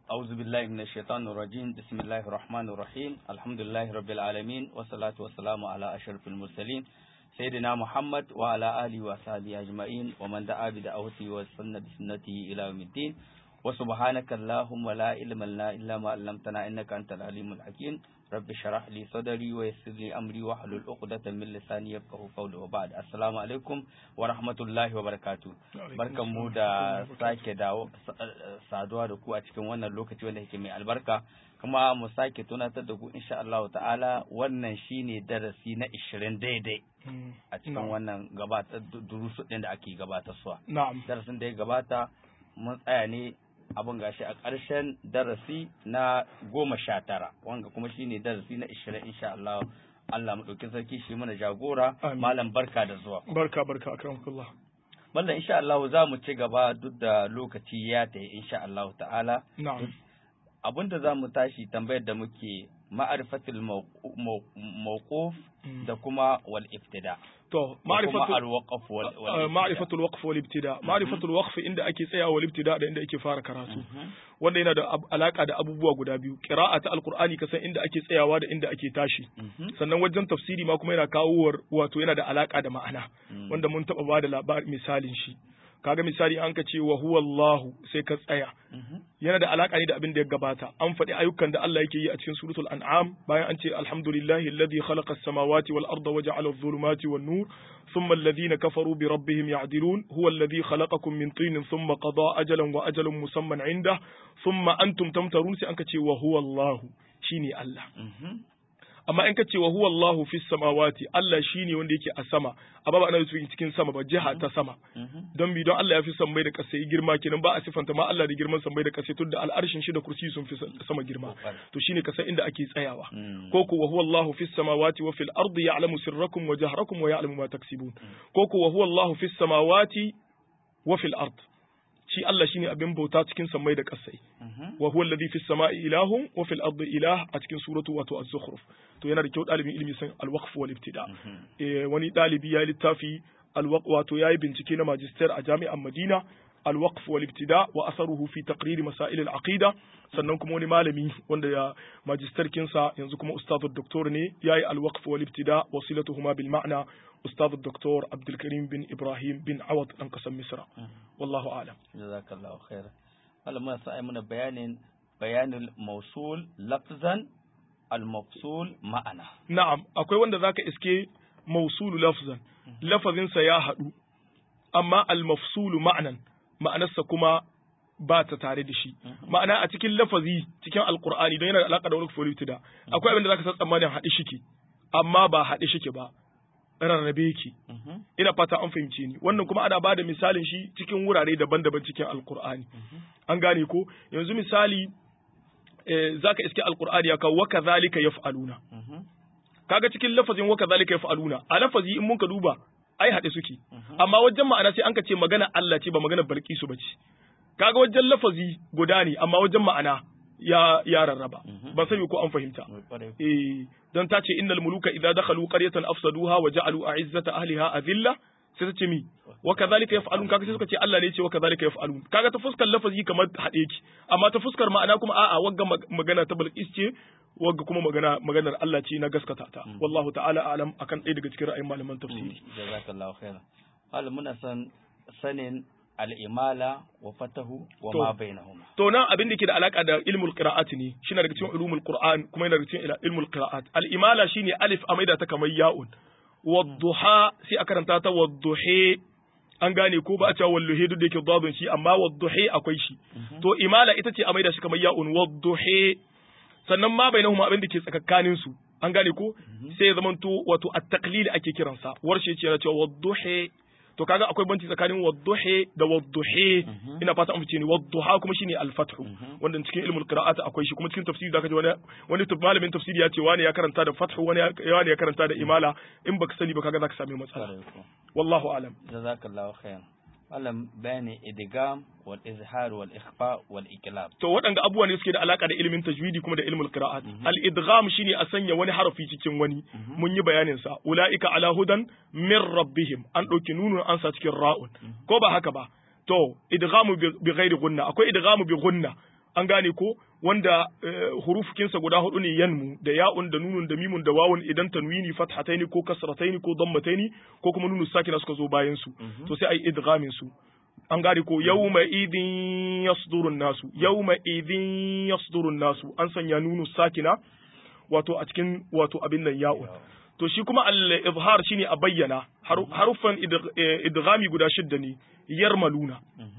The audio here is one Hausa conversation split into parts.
أعوذ بالله من الشيطان الرجيم بسم الله الرحمن الرحيم الحمد لله رب العالمين والصلاة والسلام على أشرف المرسلين سيدنا محمد وعلى آله وصحبه أجمعين ومن دعا بدعوته وسن بسنته إلى يوم الدين وسبحانك اللهم لا علم لنا إلا ما علمتنا إنك أنت العليم الحكيم رب اشرح لي صدري ويسر لي أمري واحلل عقدة من لساني يفقهوا قولي وبعد السلام عليكم ورحمة الله وبركاته barkan mu da sake dawo saduwa da ku a cikin wannan lokaci wanda yake mai albarka kuma mu sake tunatar da ku insha Allah ta'ala wannan shine darasi na 20 daidai a cikin wannan gabatar durusu din da ake gabatarwa na'am darasin da ya gabata mun tsaya ne abin gashi a ƙarshen darasi na goma sha tara wanga kuma shine darasi na ishirin insha Allah Allah mu ɗauki sarki shi mana jagora Amin. malam barka da zuwa barka barka akramakallah Mallam insha Allah za mu ci gaba duk da lokaci ya tayi insha Allah ta'ala na'am abinda za mu tashi tambayar da muke ma'arifatul mawqu- maw- mawquf Mm. da kuma wal ibtida to da kuma ma'rifatu al waqf wal wal ibtida. ma'rifatul waqf wal ibtida ma'rifatul waqf inda ake tsayawa wal ibtida da inda ake fara karatu Mhm. wanda yana da ab- alaka da abubuwa guda biyu qira'a ta alqur'ani kasan inda ake tsayawa da inda ake tashi Mhm. sannan wajen tafsiri ma kuma yana kawo wato yana da alaka da ma'ana Mm. wanda mun taba bada labarin misalin shi kaga misali an ka ce wa huwa Allahu sai ka tsaya Mhm. yana da alaka ne da abin da ya gabata an faɗi ayyukan da Allah yake yi a cikin suratul an'am bayan an ce alhamdulillahi alladhi khalaqa as-samawati wal arda wa ja'ala adh-dhulumati wan nur thumma alladhina kafaru bi rabbihim ya'dilun huwa alladhi khalaqakum min tinin thumma qada ajalan wa ajalun musamman 'inda thumma antum tamtarun sai an ka ce wa huwa Allahu shine Allah Mhm. amma in ka ce wa huwa Allahu fis samawati Allah shine wanda yake a sama amma ba ana nufin cikin sama ba jiha ta sama Mhm. don bi don Allah ya fi sammai da ƙasa girma kenan ba a sifanta ma Allah da girman sammai da ƙasa tunda al'arshin shi da kursi sun fi sama girma to shine kasa inda ake tsayawa Mm. ko ko wa huwa Allahu fis samawati wa fil ardi ya'lamu sirrakum wa jahrakum wa ya'lamu ma taksibun ko ko wa huwa Allahu fis samawati wa fil ard shi Allah shine abin bauta cikin sammai da ƙasai Mhm. wa huwa alladhi fis sama'i ilahun wa fil ardi ilah a cikin suratu wato az-zukhruf to yana da kyau dalibin ilimi san al-waqf wal ibtida Mhm. eh, wani ɗalibi ya yi littafi alwaq wato ya yi bincike na magister a jami'an Madina alwaqf wal ibtida wa asaruhu fi taqrir masail al aqida sannan kuma wani malami wanda ya magister kinsa yanzu kuma ustadu doktor ne yayi alwaqf wal ibtida wasilatuhuma bil ma'na ustadu doktor Abdul Karim bin Ibrahim bin Awad dan kasan Misra wallahu a'lam jazakallahu khairan malam muna sa ai muna bayanin bayanul mawsul lafzan al mafsul ma'ana na'am akwai wanda zaka iske mausulu lafzan lafazinsa ya haɗu amma al-mafsulu ma'anan ma'anarsa kuma ba ta tare da shi ma'ana a cikin lafazi cikin alqur'ani don yana da alaka da wani folitida akwai abin da zaka san tsammanin haɗe shike amma ba haɗe shike ba rarrabe yake Mhm. ina fata an fahimce ni wannan kuma ana bada misalin shi cikin wurare daban-daban cikin alqur'ani an gane ko yanzu misali eh, zaka iske alqur'ani ya kawo wa kadhalika yaf'aluna Mhm. kaga cikin lafazin wa kadhalika yaf'aluna a lafazi in mun ka duba ai haɗe suke amma wajen ma'ana sai an ka ce magana Allah ce ba magana Balkisu ba ce kaga wajen lafazi guda ne amma wajen ma'ana ya ya rarraba Mhm. ban sani ko an fahimta Mai kwarai. eh dan ta ce innal muluka idza dakhalu qaryatan afsaduha wa ja'alu a'izzata ahliha adilla sai ta ce mi wa kadhalika yaf'alun kaga sai suka ce Allah ne ya ce wa kadhalika yaf'alun kaga ta fuskar lafazi kamar haɗe ki amma ta fuskar ma'ana kuma a'a wagga mag- magana ta Balkis ce wagga kuma magana maganar Allah ce na gaskata ta wallahu ta'ala a'lam akan ɗaya daga cikin ra'ayin malaman tafsiri jazakallahu khairan malam muna son sanin al-imala wa fatahu wa To. ma bainahuma to nan abin da ke da alaka da ilmul qira'at ne shine daga cikin ulumul qur'an kuma yana daga cikin ila- ilmul qira'at al imala shine alif a maida ta kamar ya'un wadduha sai a karanta ta wadduhe an gane ko ba a cewa walluhe duk da yake dadun shi amma wadduhe akwai shi to imala ita ce a maida shi kamar ya'un wadduhe sannan ma bainahuma abin da ke tsakakkanin su an gane ko sai ya zamanto wato at-taqlil ake kiransa warshe ce yana cewa wadduhe to kaga akwai banci tsakanin wadduhe da wadduhe ina fata an fice ni wadduha kuma shine al-fathu wanda cikin ilmul qira'at akwai shi kuma cikin tafsiri zaka ji wani wani taf- malamin tafsiri ya ce wani ya karanta da fathu wani ya wani ya karanta da imala in baka sani ba kaga zaka sami matsala Kwarai ko. wallahu alam jazakallahu khairan malam bayani idgham wal izhar wal ikhfa wal iqlab to waɗanda abubuwa ne suke da alaka da ilimin tajwidi kuma da ilmul qira'at al-idgham shine a sanya wani harafi cikin wani mun yi bayanin sa ulaika ala hudan min rabbihim an dauki nunun an sa cikin ra'un ko ba haka ba to idghamu bi bi ghairi gunna akwai idghamu bi gunna an gane ko wanda hurufukinsa guda hudu ne yanmu da ya'un da nunun da mimun da wawun idan tanwini fathataini ko kasrataini ko dammataini ko kuma nunu sakina suka zo bayan su to sai ai idghamin su an gane ko yawma idin yasdurun nasu yawma idin yasdurun nasu an sanya nunu sakina wato a cikin wato abin nan ya'un to shi kuma al-izhar shine a bayyana haruffan idghami guda shidda ne yarmaluna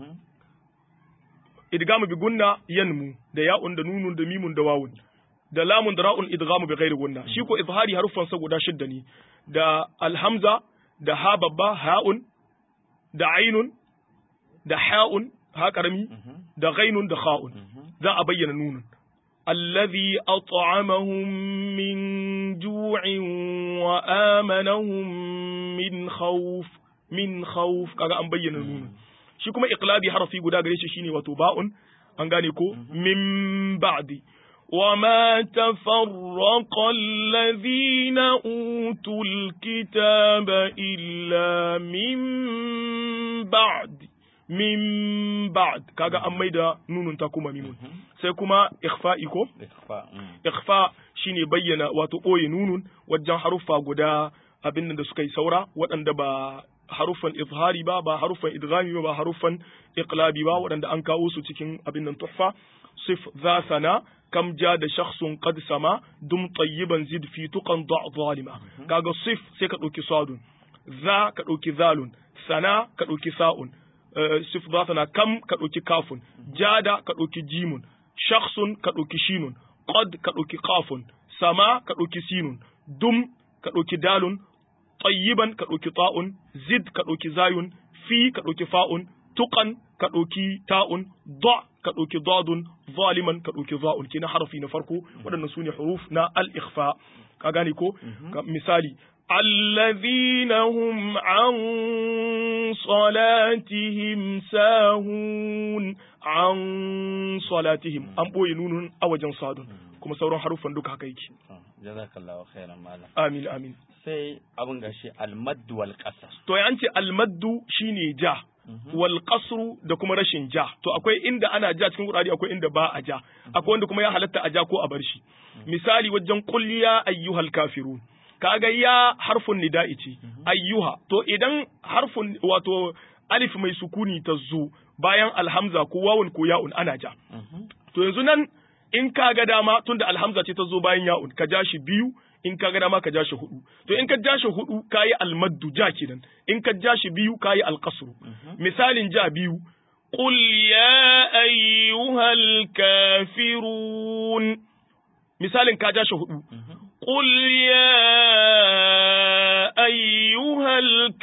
idgamu bi gunna yanmu da ya'un da nunun da mimun da wawun da lamun da ra'un idgamu bi ghairi gunna shi ko izhari haruffan sa guda shidda ne da alhamza da ha babba ha'un da ainun da ha'un ha karami da ghainun da kha'un za a bayyana nunun الذي أطعمهم من جوع وآمنهم من خوف من خوف kaga an bayyana nunu shi kuma iqlabi harafi guda gare shi shine wato ba'un an gane ko min ba'di وما تفرق الذين أوتوا الكتاب إلا من بعد min ba'd kaga an maida nunun ta kuma mimun sai kuma ikhfa'i ko ikhfa shine bayyana wato boye nunun wajen haruffa guda abin da suka yi saura waɗanda ba haruffan izhari ba ba haruffan idghami ba ba haruffan iqlabi ba waɗanda an kawo su cikin abin nan tuhfa sif za sana kam ja da shakhsun qad sama dum tayyiban zid fi tuqan da zalima kaga sif sai ka ɗauki sadun za ka ɗauki zalun sana ka ɗauki sa'un sif na kam ka ɗauki kafun jada ka ɗauki jimun shakhsun ka ɗauki shinun qad ka ɗauki kafun sama ka ɗauki sinun dum ka ɗauki dalun tayyiban ka ɗauki ta'un zid ka ɗauki zayun fi ka ɗauki fa'un tuqan ka ɗauki ta'un da ka ɗauki dadun zaliman ka ɗauki za'un kina harafi na farko waɗannan su ne huruf na al-ikhfa ka gane ko misali الذين هم عن صلاتهم ساهون عن صلاتهم an boye nunun a wajen sadun kuma sauran haruffan duka haka yake jazakallahu khairan malam amin amin sai abin gashi almaddu wal qasr to ya ce almaddu shine ja wal qasru da kuma rashin ja to akwai inda ana ja cikin qur'ani akwai inda ba a ja akwai wanda kuma ya halatta a ja ko a bar shi misali wajen qul ya ayyuhal kafirun kaga ya harfun nida'i ce ayyuha to idan harfun wato alif mai sukuni ta zo bayan alhamza ko wawun ko ya'un ana ja to yanzu nan in ka ga dama tunda alhamza ce ta zo bayan ya'un ka ja shi biyu in ka ga dama ka ja shi hudu to in ka ja shi hudu kayi almaddu ja kenan in ka ja shi biyu kayi alqasru misalin ja biyu qul ya ayyuhal kafirun misalin ka ja shi hudu قل يا أيها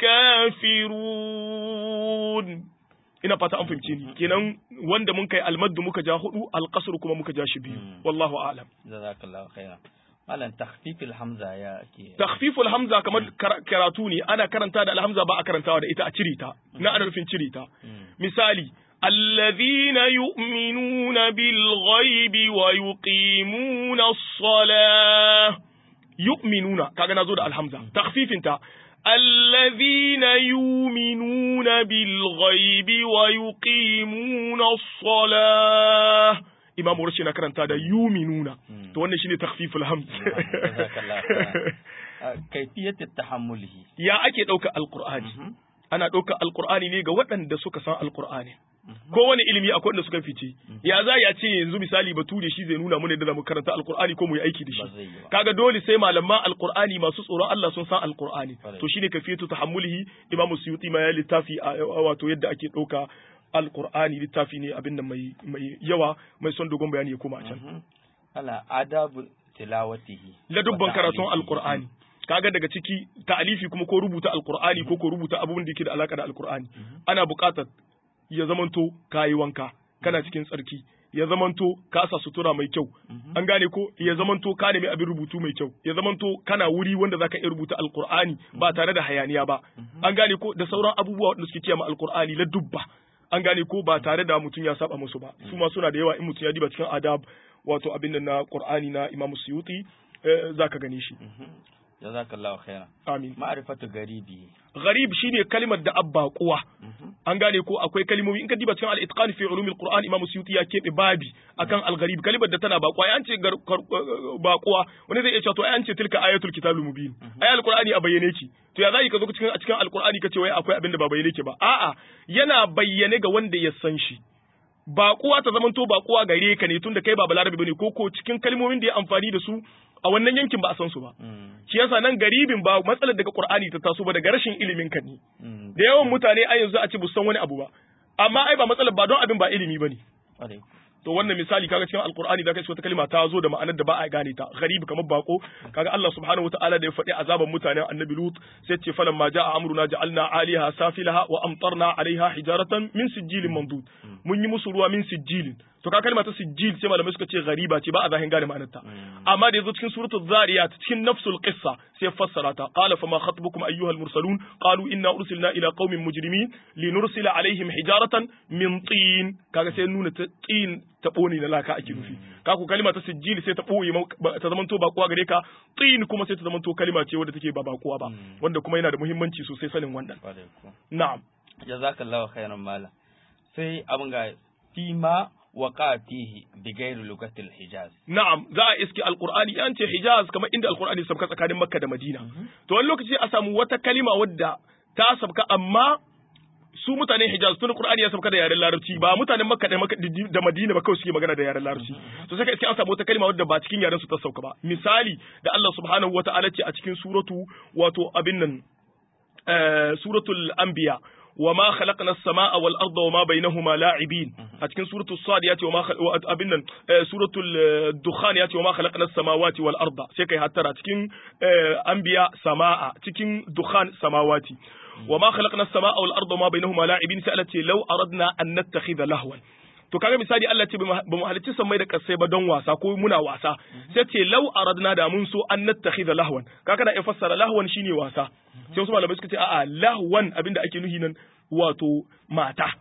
الكافرون ina fata an fahimce ni kenan wanda mun kai almaddu muka ja hudu alqasr kuma muka ja shi biyu wallahu a'lam jazakallahu khairan malam takhfifil hamza ya ke takhfiful hamza kamar karatu ne ana karanta da alhamza ba a karantawa da ita a cire ta na ana nufin cire ta misali الذين يؤمنون بالغيب ويقيمون الصلاة يؤمنون كاغا نازو ده الحمزة تخفيف انت الذين يؤمنون بالغيب ويقيمون الصلاة إمام رشي نكرن تادا يؤمنون تو wannan shine takhfiful hamz kaifiyat tahammulihi ya ake dauka alqur'ani ana dauka alqur'ani ne ga waɗanda suka san alqur'ani kowane ilimi akwai wanda suka fice ya za ya ce yanzu misali bature shi zai nuna mana da mu karanta alqur'ani ko mu yi aiki da shi kaga dole sai malaman alqur'ani masu tsoron Allah sun san alqur'ani to shine kafiyatu tahammulihi imamu suyuti ma ya littafi wato yadda ake dauka alqur'ani littafi ne abin da mai mai yawa mai son dogon bayani ya koma a can ala adabu tilawatihi la dubban karatun alqur'ani kaga daga ciki ta'alifi kuma ko rubuta alqur'ani ko ko rubuta abubuwan da yake da alaka da alqur'ani ana buƙatar ya zamanto kayi wanka kana cikin tsarki ya zamanto ka sa sutura mai kyau an gane ko ya zamanto ka nemi abin rubutu mai kyau ya zamanto kana wuri wanda zaka iya rubuta alqur'ani ba tare da hayaniya ba an gane ko da sauran abubuwa wanda suke kiyama alqur'ani la dubba an gane ko ba tare da mutum ya saba musu ba su ma suna da yawa in mutum ya diba cikin adab wato abin da na qur'ani na imamu suyuti zaka gane shi jazakallahu khairan amin ma'rifatu garibi gharib shine kalimar da abba kuwa an gane ko akwai kalimomi in ka diba cikin al-itqan fi ulumil qur'an imam suyuti ya kebe babi akan al-gharib kalimar da tana bakuwa ai an ce bakuwa wani zai iya cewa to ai an ce tilka ayatul kitabul mubin ai al-qur'ani a bayyane ki to ya zai ka zo cikin cikin al-qur'ani kace wai akwai abin da ba bayyane ki ba a'a yana bayyane ga wanda ya san shi baƙuwa ta zamanto baƙuwa gare ka ne tunda kai ba balarabe bane ko ko cikin kalmomin da ya amfani da su a wannan yankin ba a san su ba shi yasa nan garibin ba matsalar daga Qur'ani ta taso ba daga rashin ilimin ka ne da yawan mutane a yanzu a ce san wani abu ba amma ai ba matsalar ba don abin ba ilimi bane to wannan misali kaga cikin alqur'ani da kace wata kalma ta zo da ma'anar da ba a gane ta gharib kamar bako kaga Allah subhanahu wataala da ya faɗi azaban mutanen annabi lut sai ce falan ma ja'a amruna ja'alna 'aliha safilaha wa amtarna 'alayha hijaratan min sijilin mandud mun yi musu ruwa min sijilin to ka kalma ta sijil sai malamai suka ce ghariba ce ba a zahin gane ma'anar ta amma da yazo cikin suratul zariyat cikin nafsul qissa sai fassara ta qala fama khatbukum ayyuhal mursalun qalu inna ursilna ila qaumin mujrimin linursila alaihim hijaratan min tin kaga sai nuna tin ta ne na laka ake nufi ka ku kalma ta sijil sai ta boye ta zamanto ba kuwa gare ka tin kuma sai ta zamanto kalma ce wadda take ba ba kuwa ba wanda kuma yana da muhimmanci sosai sanin wannan na'am jazakallahu khairan mala sai abin ga fima waka fihi bi gairi lugatil hijaz na'am za a iske alqur'ani an ce hijaz kamar inda alqur'ani sabka tsakanin makka da madina to wani lokaci a samu wata kalima wadda ta sabka amma su mutanen hijaz tun qur'ani ya sabka da yaren larabci ba mutanen makka da madina ba kawai suke magana da yaren larabci to sai ka iske an samu wata kalima wadda ba cikin yaren su ta sauka ba misali da Allah subhanahu wata'ala ce a cikin suratu wato abin nan suratul anbiya وما خلقنا السماء والأرض وما بينهما لاعبين أتكن سورة الصاد ياتي وما خل... أبنا سورة الدخان ياتي وما خلقنا السماوات والأرض سيكي هترى تكن أنبياء سماء تكن دخان سماواتي وما خلقنا السماء والأرض وما بينهما لاعبين سألتي لو أردنا أن نتخذ لهوا to kaga misali Allah ce ba mu halicci sammai da kasai ba don wasa ko muna wasa sai ce law aradna da mun so an nattakhidha lahwan kaga da ya fassara lahwan shine wasa sai wasu malamai suka ce a'a lahwan abinda ake nuhi nan wato mata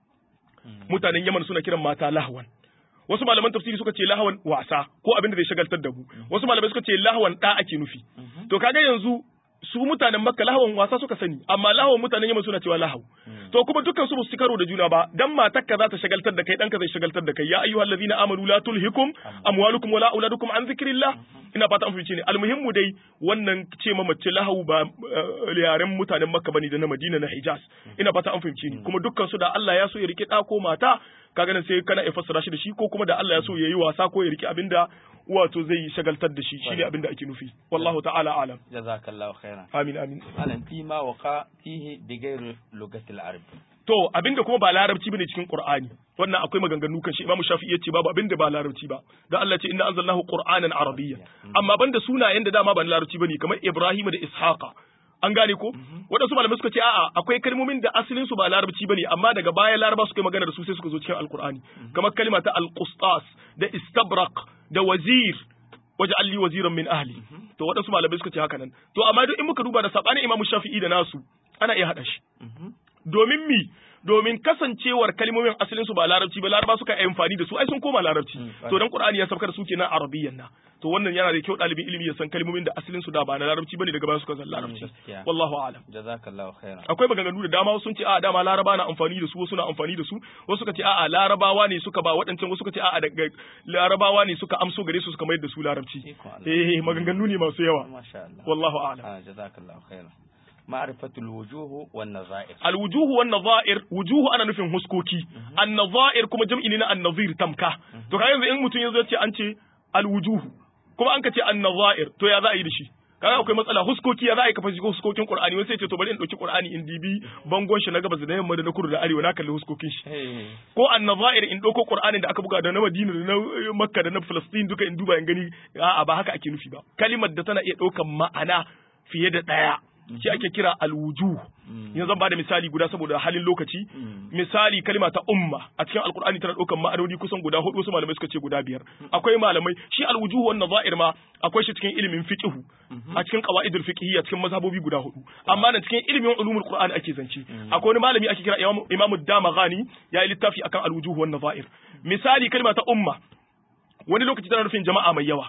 mutanen Yaman suna kiran mata lahwan wasu malaman tafsiri suka ce lahwan wasa ko abinda zai shagaltar da mu wasu malamai suka ce lahwan da ake nufi to kaga yanzu su mutanen makka lahawan wasa suka sani amma lahawan mutanen yamma suna cewa lahau to kuma dukkan su su karo da juna ba dan matarka za ta shagaltar da kai danka zai shagaltar da kai ya ayyuhal ladina amanu la tulhikum amwalukum wala auladukum an zikrillah ina fata an fice ne almuhimmu dai wannan ce ma mace lahau ba yaren mutanen makka bane da na madina na hijaz ina fata an fahimce ni kuma dukkan su da Allah ya so ya rike da ko mata kaga nan sai kana ya fassara shi da shi ko kuma da Allah ya so ya yi wasa ko ya rike abinda wato zai shagaltar da shi shine abinda ake nufi wallahu ta'ala alam jazakallahu khairan amin amin alan fi ma waqa fihi bi ghairi lugatil arab to abinda kuma ba larabci bane cikin qur'ani wannan akwai maganganu kan shi imamu shafi'i yace babu abinda ba larabci ba da Allah ce inna anzalnahu qur'anan arabiyyan amma banda sunayen da dama ba larabci bane kamar ibrahim da ishaqa an gane ko waɗansu malamai suka ce a'a akwai kalmomin da asalin su ba larabci bane amma daga baya laraba suka yi magana da su sai suka zo cikin alqur'ani kamar kalma ta alqustas da istabraq da wazir waje alli waziran min ahli to waɗansu malamai suka ce haka nan to amma duk in muka duba da sabanin imamu shafi'i da nasu ana iya haɗa shi domin mi domin kasancewar kalmomin asalin su ba larabci ba laraba suka yi amfani da su ai sun koma larabci to dan qur'ani ya saukar su kenan arabiyyan na to wannan yana da kyau dalibin ilimi ya san kalmomin da asalin su da ba na larabci bane daga baya suka zan larabci wallahu a'lam jazakallahu khairan akwai maganganu da dama sun ce a dama laraba na amfani da su wasu na amfani da su wasu suka ce a'a larabawa ne suka ba waɗancan wasu suka ce a'a daga larabawa ne suka amso gare su suka mayar da su larabci eh maganganu ne masu yawa masha Allah wallahu a'lam jazakallahu khairan ma'rifatul wujuhu wan nazair al wujuhu wan nazair wujuhu ana nufin huskoki an nazair kuma jam'i ne na an nazir tamka to kai yanzu in mutum yazo ce an ce al wujuhu kuma an ka ce an nazair to ya za a yi da shi kaga akwai matsala huskoki ya za a yi kafa huskokin qur'ani wani sai ce to bari in dauki qur'ani in dibi bangon shi na gabas da yamma da na kudu da arewa na kalli huskokin shi ko an nazair in dauko qur'anin da aka buga da na madina da na makka da na filistin duka in duba in gani a'a ba haka ake nufi ba kalimar da tana iya daukan ma'ana fiye da daya shi ake kira alwujuh yanzu zan bada misali guda saboda halin lokaci misali kalima ta umma a cikin alkur'ani tana ɗaukar ma'anoni kusan guda hudu wasu malamai suka ce guda biyar akwai malamai shi alwujuh wannan za'ir ma akwai shi cikin ilimin fiqh a cikin qawaidul fiqhiyya cikin mazhabobi guda hudu amma na cikin ilimin ulumul qur'ani ake zance akwai wani malami ake kira imamu damaghani ya yi littafi akan alwujuh wannan za'ir misali kalima ta umma wani lokaci tana nufin jama'a mai yawa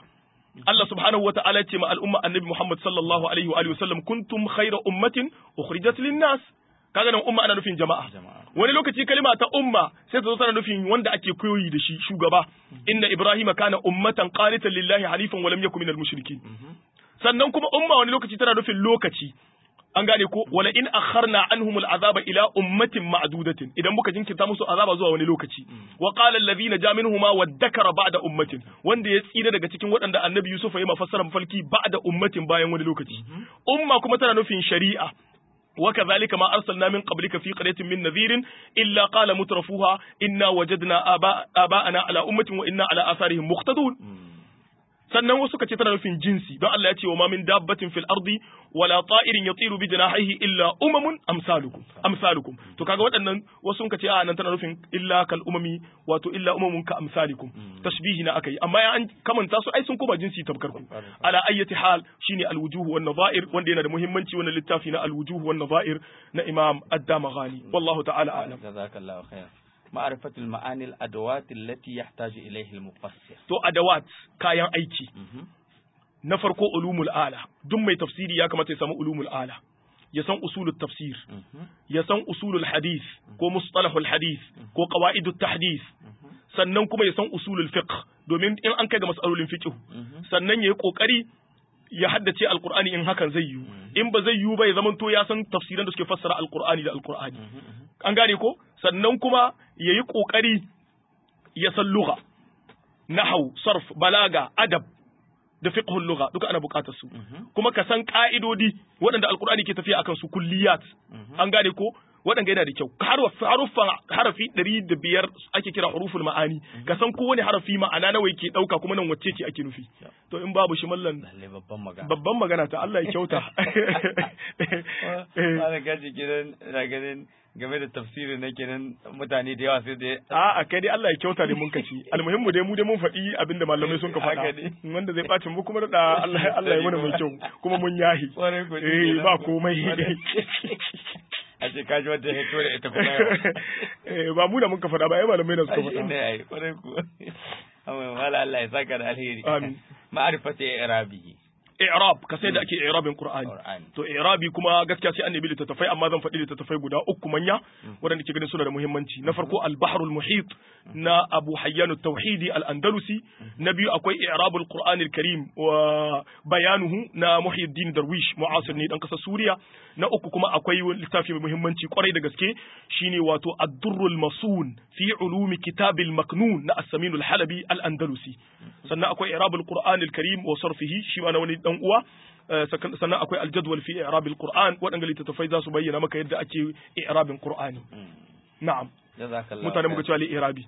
Allah subhanahu wa ta'ala ce ma al'umma annabi Muhammad sallallahu alaihi wa alihi wasallam kuntum khayra ummatin ukhrijat lin-nas kaga nan umma ana nufin jama'a wani lokaci kalima ta umma sai ta zo tana nufin wanda ake koyi da shi shugaba inna ibrahima kana ummatan qanitan lillahi halifan wa lam yakun minal mushrikin sannan kuma umma wani lokaci tana nufin lokaci an gane ko wala in akharna anhum al'azaba ila ummatin ma'dudatin idan muka jinkirta musu azaba zuwa wani lokaci wa qala alladhina ja minhuma waddakara ba'da ummatin wanda ya tsira daga cikin waɗanda annabi yusuf ya mafassara mafalki ba'da ummatin bayan wani lokaci umma kuma tana nufin shari'a وكذلك ما أرسلنا من قبلك في قرية من نذير إلا قال مترفوها إنا وجدنا آباء آباءنا على أمة وإنا على آثارهم مقتدون sannan wasu ka ce tana nufin jinsi don Allah ya ce wa ma min dabbatin fil ardi wala ta'irin yatiru bi janahihi illa umamun amsalukum amsalukum to kaga waɗannan wasu ka ce a nan tana nufin illa kal umami wato illa umamun ka amsalikum tashbihi na akai amma ya an kamanta su ai sun koma jinsi tabkar ku ala ayyati hal shine al wujuh wan nadha'ir wanda yana da muhimmanci wannan littafi na al wujuh wan nadha'ir na imam ad-damaghani wallahu ta'ala a'lam jazakallahu khair معرفة المعاني الأدوات التي يحتاج إليه المفسر to adawat kayan aiki na farko ulumul ala duk mai tafsiri ya kamata ya samu ulumul ala ya san usulul tafsir ya san usulul hadith ko mustalahul hadith ko qawaidut tahdith sannan kuma ya san usulul fiqh domin in an kai ga mas'alolin fiqh sannan yayi kokari ya haddace alqur'ani in hakan zai yiwu in ba zai yiwu ba ya zamanto ya san tafsiran da suke fassara alqur'ani da alqur'ani an gane ko sannan kuma ya yi ƙoƙari ya san lugha nahau sarf balaga adab da fiqhul lugha duka ana buƙatar su kuma ka san ƙa'idodi waɗanda alkur'ani ke tafiya akan su kulliyat an gane ko waɗanda yana da kyau haruffan harafi ɗari da biyar ake kira huruful ma'ani ka san kowane harafi ma'ana nawa yake ɗauka kuma nan wacce ce ake nufi to in babu shi mallan babban magana ta Allah ya kyauta ba gaji gidan na ganin game da tafsirin na kenan mutane da yawa sai da a a kai dai Allah ya kyauta da mun kaci almuhimmu dai mu dai mun faɗi abinda malamai sun ka faɗa wanda zai ɓaci mu kuma da Allah Allah ya mana mai kyau kuma mun yahi eh ba komai a ce kaji wanda ya hito da ita kuma eh ba mu da mun ka faɗa ba ai malamai da suka faɗa ne ai kwarai ku amma mala Allah ya saka da alheri amin ma'rifati i'rabihi i'rab ka sai da ake i'rabin qur'ani to i'rabi kuma gaskiya sai annabi littattafai amma zan faɗi littattafai guda uku manya waɗanda ke ganin suna da muhimmanci na farko al-bahrul muhit na Abu Hayyan tauhidi al-Andalusi na biyu akwai i'rabul qur'anil karim wa bayanuhu na Muhyiddin Darwish mu'asir ne dan kasar Suriya na uku kuma akwai littafi mai muhimmanci kwarai da gaske shine wato ad-durrul masun fi ulumi kitabil maknun na as-Samin al-Halabi al-Andalusi sannan akwai i'rabul qur'anil karim wa sarfihi shi ma na wani dan uwa sannan akwai aljadwal fi i'rabil qur'an waɗanda littattafai za su bayyana maka yadda ake i'rabin qur'ani na'am mutane muka cewa i'rabi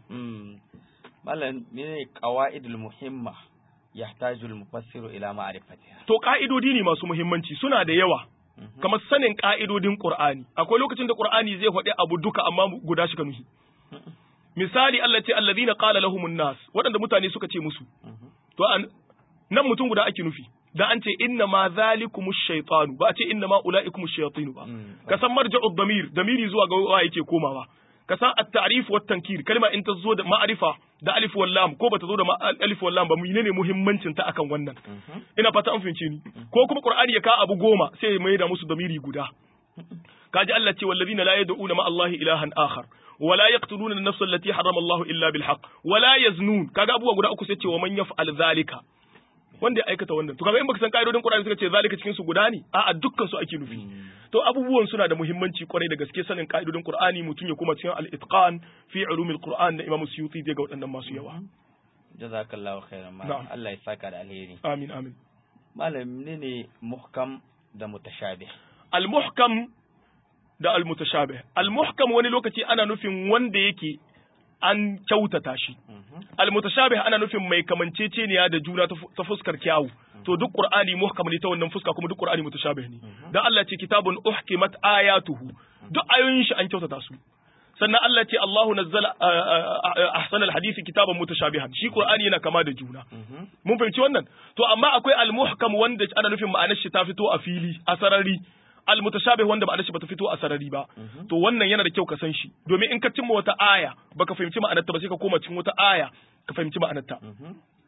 malam ne qawaidul muhimma yahtaju al-mufassiru ila ma'rifatiha to ka'idodi ne masu muhimmanci suna da yawa kamar sanin ka'idodin qur'ani akwai lokacin da qur'ani zai faɗi abu duka amma guda shi ka nuhi misali Allah ce alladhina qala lahumun nas waɗanda mutane suka ce musu to nan mutum guda ake nufi da an ce inna ma zalikumu shaytanu ba a ce inna ma ulaikumu shayatinu ba ka san marja'u damir damiri zuwa ga wa yake komawa ka san at-ta'rif wa tankir kalma in ta zo da ma'rifa da alif wal lam ko bata zo da alif wal lam ba menene muhimmancin ta akan wannan ina fata an fahimce ni ko kuma qur'ani ya ka abu goma sai ya mai da musu damiri guda kaji Allah ce wallazina la yad'una ma Allah ilahan akhar ولا يقتلون النفس التي حرم الله الا بالحق ولا يزنون kaga abubuwa guda uku sai ce wa man yaf'al zalika wanda ya aikata wannan to kaga in baka san ka'idodin Qur'ani suka ce zalika cikin su guda ne a'a dukkan su ake nufi to abubuwan suna da muhimmanci kwarai da gaske sanin ka'idodin Qur'ani mutum ya kuma cikin al-itqan fi ulumil Qur'an da Imam Suyuti ga waɗannan masu yawa jazakallahu khairan ma Allah ya saka da alheri amin amin malam ne ne muhkam da mutashabih al-muhkam da al-mutashabih al-muhkam wani lokaci ana nufin wanda yake an kyautata shi al-mutashabih ana nufin mai kamanceceniya da juna ta fuskar kyawu to duk qur'ani muhkam ne ta wannan fuska kuma duk qur'ani mutashabih ne dan Allah ce kitabun uhkimat ayatuhu duk ayoyin shi an kyautata su sannan Allah ce Allahu nazzala ahsanal hadisi kitaban mutashabihan shi qur'ani yana kama da juna mun fahimci wannan to amma akwai al-muhkam wanda ana nufin ma'anar shi ta fito a fili a sarari almutashabih wanda ma'anar shi bata fito a sarari ba to wannan yana da kyau ka san shi domin in ka cimma wata aya baka fahimci ma'anarta ba sai ka koma cikin wata aya ka fahimci ma'anarta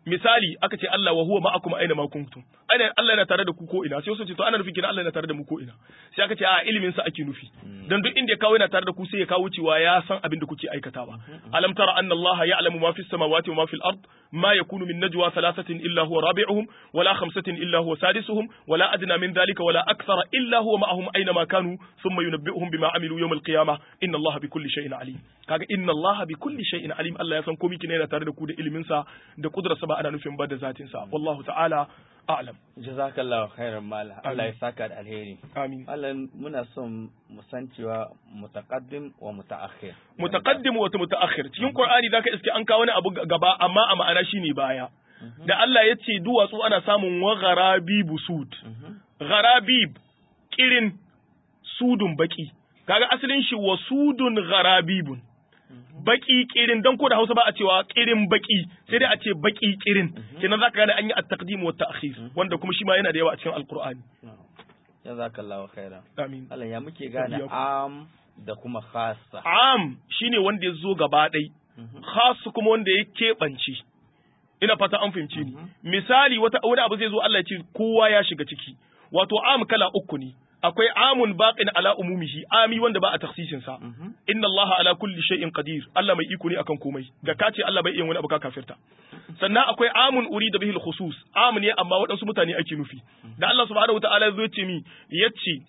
misali aka ce Allah wa huwa ma'akum aina ma kuntum ana Allah yana tare da ku ko ina sai wasu ce to ana nufin kina Allah yana tare da mu ko ina sai aka ce a ilimin sa ake nufi dan duk inda ya kawo yana tare da ku sai ya kawo cewa ya san abin da kuke aikatawa alam tara anna Allah ya'lamu ma fis samawati wa ma fil ard ma yakunu min najwa thalathatin illa huwa rabi'uhum wala khamsatin illa huwa sadisuhum wala adna min dhalika wala akthara illa huwa ma'ahum aina ma kanu thumma yunabbi'uhum bima amilu yawm al-qiyamah inna Allah bi kulli shay'in alim kaga inna Allah bi kulli shay'in alim Allah ya san komai kina yana tare da ku da ilimin sa da kudrarsa ba ana nufin ba da zatin sa wallahu ta'ala a'lam jazakallahu khairan mala Allah ya saka da alheri amin Allah muna son mu san cewa mutaqaddim wa mutaakhir mutaqaddim wa mutaakhir cikin Qur'ani zaka iske an kawo wani abu gaba amma a ma'ana shine baya da Allah ya ce duwatsu ana samun wa gharabi busud gharabib kirin sudun baki kaga asalin shi wa sudun gharabibun baki kirin dan ko da Hausa ba a cewa kirin baki sai dai a ce baki kirin kenan zaka gane an yi at-taqdim wa ta'khir wanda kuma shi ma yana da yawa a cikin alqur'ani jazakallahu khairan amin Allah ya muke gane am da kuma khassa am shine wanda ya zo gaba ɗai khas kuma wanda ya keɓance ina fata an fahimce ni misali wata wani abu zai zo Allah ya ce kowa ya shiga ciki wato am kala uku ne akwai amun baqin ala umumihi ami wanda ba a taksisin sa inna Allah ala kulli shay'in qadir Allah mai iko ne akan komai da ka ce Allah bai iya wani abu ka kafirta sannan akwai amun urida bihi al-khusus am ne amma waɗansu mutane ake nufi da Allah subhanahu wataala ya zo ce mi yace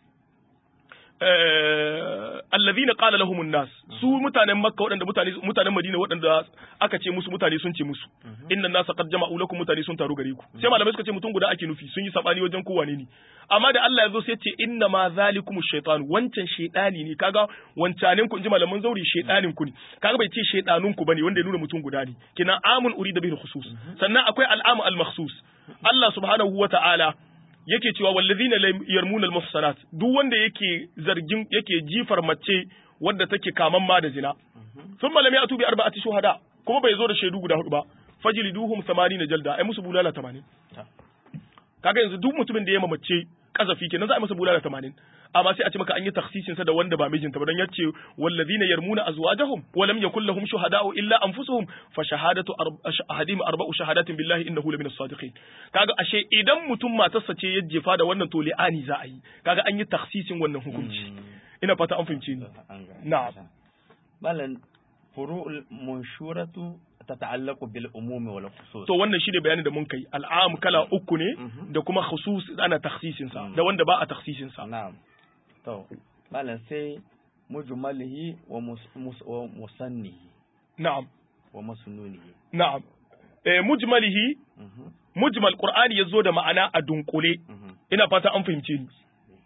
allazina qala lahum an-nas su mutanen makka waɗanda mutane mutanen madina waɗanda aka ce musu mutane sun ce musu inna an-nas qad jama'u lakum mutane sun taru gare ku sai malamai suka ce mutum guda ake nufi sun yi sabani wajen kowa ne amma da Allah ya zo sai ce inna ma zalikum ash-shaytan wancan shaytani ne kaga wancanin ku inji malaman zauri shaytanin ku ne kaga bai ce shaytanun ku bane wanda ya nuna mutum guda ne kina amun urida bihi khusus sannan akwai al'amu al-makhsus Allah subhanahu wa ta'ala yake cewa wallazina yarmuna almuhsanat duk wanda yake zargin yake jifar mace wadda take kaman ma da zina thumma lam ya'tu bi arba'ati shuhada kuma bai zo da shaidu guda hudu ba fajliduhum 80 jalda ai musu bulala 80 kaga yanzu duk mutumin da ya mace kazafi kenan za a masa bulala 80 amma sai a ce maka an yi takhsisin sa da wanda ba mijinta ba dan yace wallazina yarmuna azwajahum wa lam yakul lahum shuhada'u illa anfusuhum fa shahadatu ahadim arba'u shahadatin billahi innahu lamin as-sadiqin kaga ashe idan mutum matarsa ce ya jefa da wannan to li'ani za a yi kaga an yi takhsisin wannan hukunci ina fata an fahimce ni na'am malan furu'ul munshuratu tata'allaqu bil umumi wal khusus to wannan shine bayanin da mun kai al'am kala uku ne da kuma khusus ana takhsisin sa da wanda ba a takhsisin sa na'am to malam sai mujmalihi wa musannihi na'am wa masnunihi na'am eh mujmalihi mujmal qur'ani yazo da ma'ana a dunkule ina fata an fahimce ni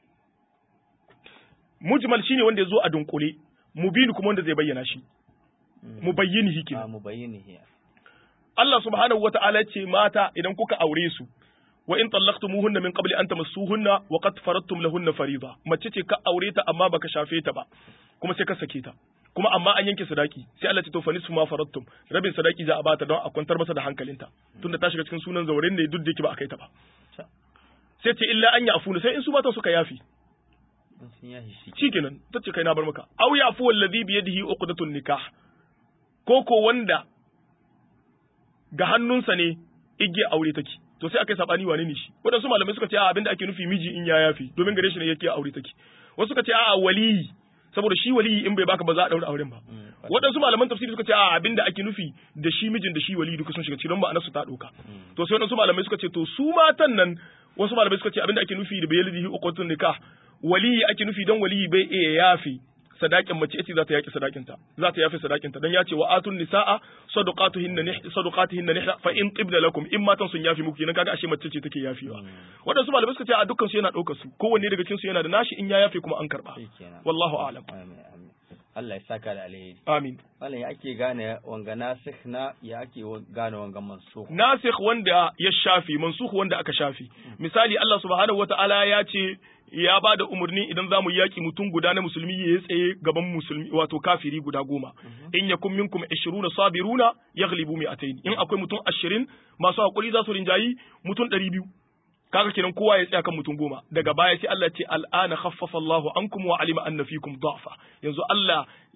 mujmal shine wanda yazo a dunkule mubin kuma wanda zai bayyana shi mubayyinihi kenan a mubayyinihi Allah subhanahu wata'ala ce mata idan kuka aure su wa in tallaqtumuhunna min qabli an tamassuhunna wa qad faradtum lahunna fariida mace ce ka aure ta amma baka shafe ta ba kuma sai ka sake ta kuma amma an yanke sadaki sai Allah ce to fa nisfu ma faradtum rabin sadaki za a bata don a kwantar masa da hankalinta tunda ta shiga cikin sunan zauren ne duk da yake ba a kai ta ba sai ce illa an ya'funa sai in su mata suka yafi shikenan tace kai na bar maka aw ya'fu alladhi bi yadihi uqdatun nikah ko ko wanda ga hannunsa ne igiya aure take to sai aka yi sabani wane ne shi waɗansu malamai suka ce a abinda ake nufi miji in ya yafi domin gare shi ne yake aure take wasu suka ce a waliyi saboda shi waliyi in bai baka ba za a daura auren ba waɗansu malaman tafsiri suka ce a abinda ake nufi da shi mijin da shi waliyi duka sun shiga cikin ma'anar su ta ɗauka to sai waɗansu malamai suka ce to su matan nan wasu malamai suka ce abinda ake nufi da bayalihi uqatun nikah waliyi ake nufi dan waliyi bai iya yafi sadakin mace ita za ta yaki sadakinta za ta yafi sadakinta dan ya ce wa atun nisaa sadaqatuhinna nih sadaqatuhinna nih fa in tibna lakum in matan sun yafi muku kenan kaga ashe mace ce take yafewa wadansu malamai suka ce a dukkan su yana daukar su kowanne daga cikin su yana da nashi in ya yafe kuma an karba wallahu a'lam Allah ya saka da alheri amin Malam ya ake gane wanga nasikh na ya ake gane wanga mansukh nasikh wanda ya shafi mansukh wanda aka shafi misali Allah subhanahu wataala ya ce ya ba da umarni idan za mu yaƙi mutum guda na musulmi ya tsaye gaban musulmi wato kafiri guda goma in yakun minkum 20 sabiruna yaghlibu mi'atayn in akwai mutum 20 masu hakuri za su rinjayi mutum 200 kaga kenan kowa ya tsaya kan mutum goma daga baya sai Allah ce al'ana khaffafa Allahu ankum wa alima anna fikum da'fa yanzu Allah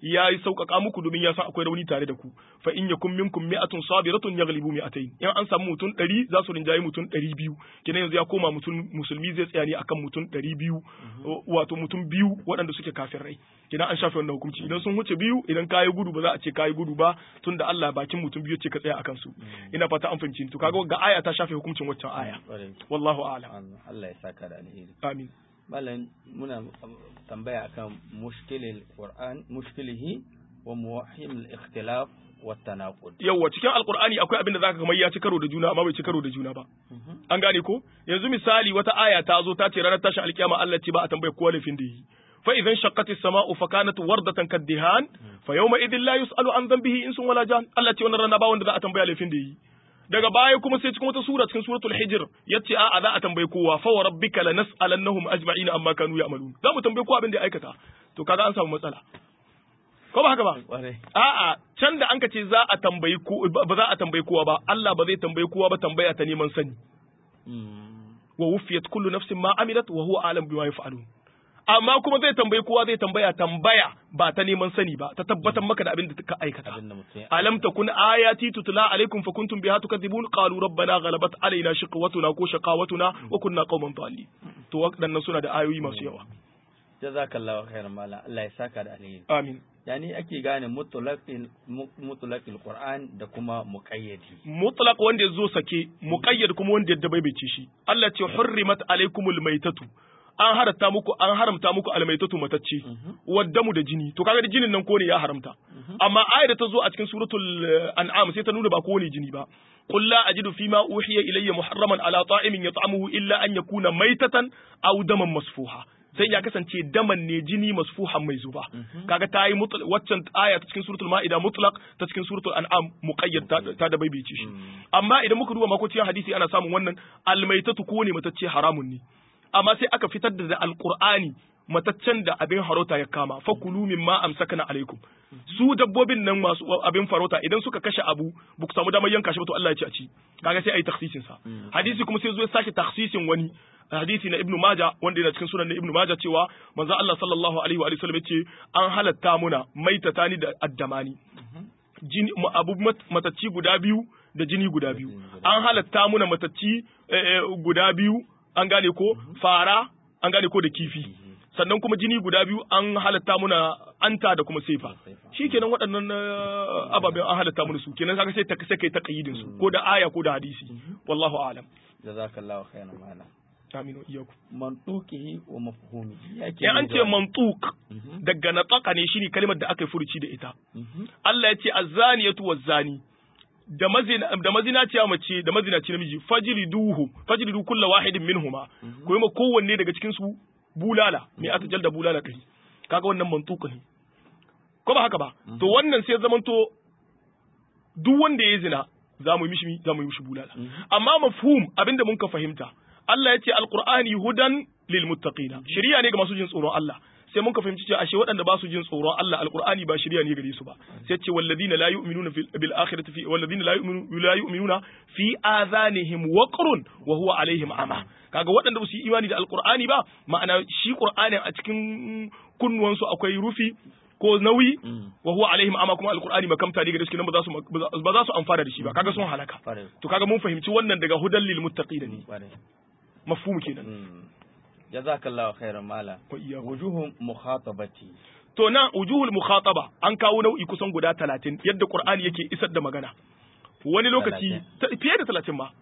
ya yi sauƙaƙa muku domin ya san akwai rauni tare da ku fa in yakum minkum mi'atun sabiratun yaghlibu mi'atayn in an samu mutum 100 za su rinjayi mutum 200 kenan yanzu ya koma mutum musulmi zai tsaya ne akan mutum 200 wato mutum biyu waɗanda suke kafirai kenan an shafe wannan hukunci idan sun huce biyu idan kayi gudu ba za a ce kayi gudu ba tunda Allah bakin mutum biyu ce ka tsaya akan su ina fata an fahimci to kaga ga aya ta shafe hukuncin waccan aya wallahu a'lam Allah ya saka da alheri amin malam muna tambaya akan mushkilil qur'an mushkilihi wa muwahhim al-ikhtilaf wa tanaqud yawa cikin alqur'ani akwai abin da zaka kamar ya ci karo da juna amma bai ci karo da juna ba an gane ko yanzu misali wata aya ta zo ta ce ranar tashin alkiyama Allah ce ba a tambaye kowa laifin da yi fa idan shaqqatis sama'u fa kanat wardatan kaddihan fa yawma idhin la yus'alu an dhanbihi insun wala jan Allah ce wannan rana ba wanda za a tambaya laifin da yi daga baya kuma sai cikin wata sura cikin suratul hijr yace a'a za a tambaye kowa fa wa rabbika lanas'alannahum ajma'in amma kanu ya'malun za mu tambaye kowa abin da ya aikata to kaga an samu matsala ko ba haka ba a'a can da an ka ce za a tambayi ko ba za a tambayi kowa ba Allah ba zai tambayi kowa ba tambaya ta neman sani wa wufiyat kullu nafsin ma amilat wa huwa alam bima yaf'alun amma kuma zai tambayi kowa zai tambaya tambaya ba ta neman sani ba ta tabbatar maka da abin da ka aikata alam takun ayati tutla alaikum fa kuntum biha tukadzibun qalu rabbana ghalabat alaina shiqwatuna ko shaqawatuna wa kunna qauman dhalin to wadannan suna da ayoyi masu yawa jazakallahu khairan mala Allah ya saka da alheri amin yani ake gane mutlaqil mutlaqil qur'an da kuma muqayyadi mutlaq wanda yazo sake muqayyad kuma wanda yadda bai shi Allah ce hurrimat alaikumul maitatu an haramta muku an haramta muku almaitatu matacce waddamu da jini to kaga da jinin nan ko ne ya haramta amma ayar da ta zo a cikin suratul an'am sai ta nuna ba ko ne jini ba qul la ajidu fima uhiya ilayya muharraman ala ta'imin yat'amuhu illa an yakuna maitatan aw daman masfuha sai ya kasance daman ne jini masfuhan mai zuba kaga ta yi waccan aya ta cikin suratul ma'ida mutlaq ta cikin suratul an'am muqayyad ta da baibaice shi amma idan muka duba makociyar hadisi ana samun wannan almaitatu ko ne matacce haramun ne amma sai aka fitar da alqur'ani mataccen da abin harota ya kama fakulu mimma amsakana alaikum su dabbobin nan masu abin farauta idan suka kashe abu ba ku samu damar yanka shi ba to Allah ya ce a ci kaga sai ayi takhsisin sa hadisi kuma sai zo ya sake takhsisin wani hadisi na ibnu maja wanda yana cikin sunan na ibnu maja cewa manzo Allah sallallahu alaihi wa sallam yace an halatta muna maitatani da addamani jini abu matacci guda biyu da jini guda biyu an halatta muna matacci guda biyu an gane ko fara an gane ko da kifi sannan kuma jini guda biyu an halatta muna anta da kuma sefa shi kenan waɗannan ababen an halatta muna su kenan kaga sai ta sai kai ta kayyidin su ko da aya ko da hadisi wallahu a'lam jazakallahu khairan ma'ana amin wa iyyakum mantuqihi wa mafhumihi yake an ce mantuq daga nataka ne shine kalmar da aka yi furuci da ita Allah ya ce azzaniyatu wazzani da mazina da mazinaciya mace da mazinaci namiji fajriduhu fajridu kullu wahidin minhuma ko ma kowanne daga cikin su bulala me aka jalda bulala kai kaga wannan mantuka ne ko ba haka ba to wannan sai zamanto duk wanda ya zina za mu yi mishi za mu yi mishi bulala amma mafhum abinda mun ka fahimta Allah ya ce alqur'ani hudan lil muttaqina shari'a ne ga masu jin tsoron Allah sai mun ka fahimci cewa ashe waɗanda ba su jin tsoron Allah alqur'ani ba shari'a ne gare su ba sai ce walladina la yu'minuna bil akhirati fi walladina la yu'minu la yu'minuna fi adhanihim waqrun wa huwa alaihim ama kaga waɗanda ba su yi imani da alqur'ani ba ma'ana shi qur'anin a cikin kunnuwansu akwai rufi ko nauyi wa huwa alaihim ama kuma alqur'ani makamta ne ga cikin ba za su ba za su amfana da shi ba kaga sun halaka to kaga mun fahimci wannan daga hudan lil muttaqina ne mafhum kenan jazakallahu khairan mala wujuhum mukhatabati to na wujuhul mukhataba an kawo nau'i kusan guda 30 yadda qur'ani yake isar da magana wani lokaci fiye da 30 ma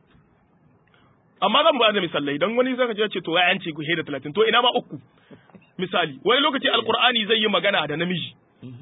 amma zan ba da misalai dan wani zaka je ce to ya yance ku da 30 to ina ma uku misali wani lokaci alqur'ani zai yi magana da namiji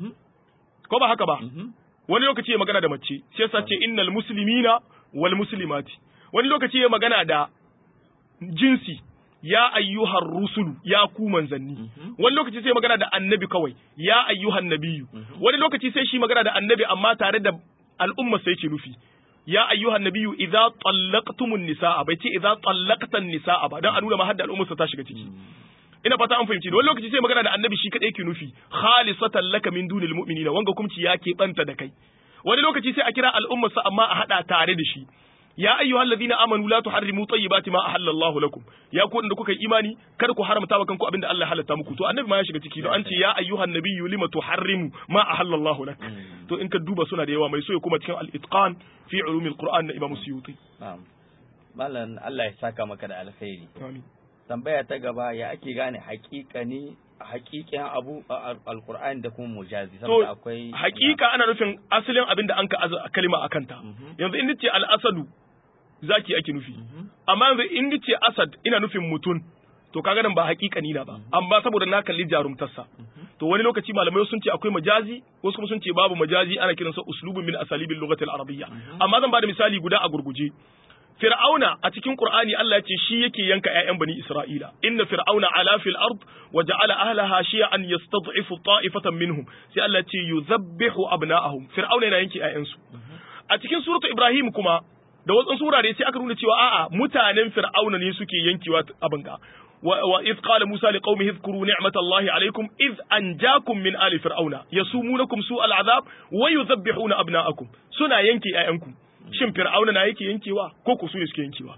ko ba haka ba wani lokaci ya magana da mace sai yasa ce innal muslimina wal muslimati wani lokaci ya magana da jinsi ya ayyuhar rusulu ya ku manzanni wani lokaci sai magana da annabi kawai ya ayyuhan nabiyu wani lokaci sai shi magana da annabi amma tare da al'umma sai ce nufi ya ayyuhan nabiyyu idza tallaqtumun nisaa bai ce idza tallaqtan nisaa ba dan a nuna ma hadda al'umma ta shiga ciki ina fata an fahimci wani lokaci sai magana da annabi shi kadai ke nufi khalisatan laka min dunil mu'minina wanga kumci ya ke banta da kai wani lokaci sai a kira al'ummarsa amma a hada tare da shi ya ayyuhal ladina amanu la tuharrimu tayyibati ma ahallallahu lakum ya ku da kuka yi imani kada ku haramta wa kanku abinda Allah ya halatta muku to annabi ma ya shiga ciki don an ce ya ayyuhan nabiyyu lima tuharrimu ma ahallallahu lak to in ka duba suna da yawa mai so ya kuma cikin al-itqan fi ulumil qur'an na imam suyuti na'am malam Allah ya saka maka da alkhairi amin tambaya ta gaba ya ake gane haƙiƙani haƙiƙin abu a alqur'ani da kuma mujazi to saboda akwai hakika ana nufin asalin abinda an ka aza kalima akan ta yanzu in nace al-asadu zaki ake nufi amma yanzu in nace asad ina nufin mutun to kaga nan ba haƙiƙani na ba amma saboda na kalli jarumtarsa to wani lokaci malamai sun ce akwai majazi wasu kuma sun ce babu majazi ana kiransa uslubun min asalibil lughati al-arabiyya amma zan bada misali guda a gurguje Fir'auna a cikin Qur'ani Allah ya ce shi yake yanka ƴaƴan bani Isra'ila inna fir'auna ala fil ard wa ja'ala ahlaha shi'an yastad'ifu ta'ifatan minhum sai Allah ya ce yuzabbihu abna'ahum fir'auna yana yanke ƴaƴansu a cikin suratu Ibrahim kuma da wasu surare sai aka nuna cewa a'a mutanen fir'auna ne suke yankewa abin ga وإذ قال موسى لقومه اذكروا نعمة الله عليكم إذ أنجاكم من آل فرعون يسومونكم سوء العذاب ويذبحون أبناءكم سنا ينكي أيانكم shin fir'auna na yake yankewa ko ku su ne suke yankewa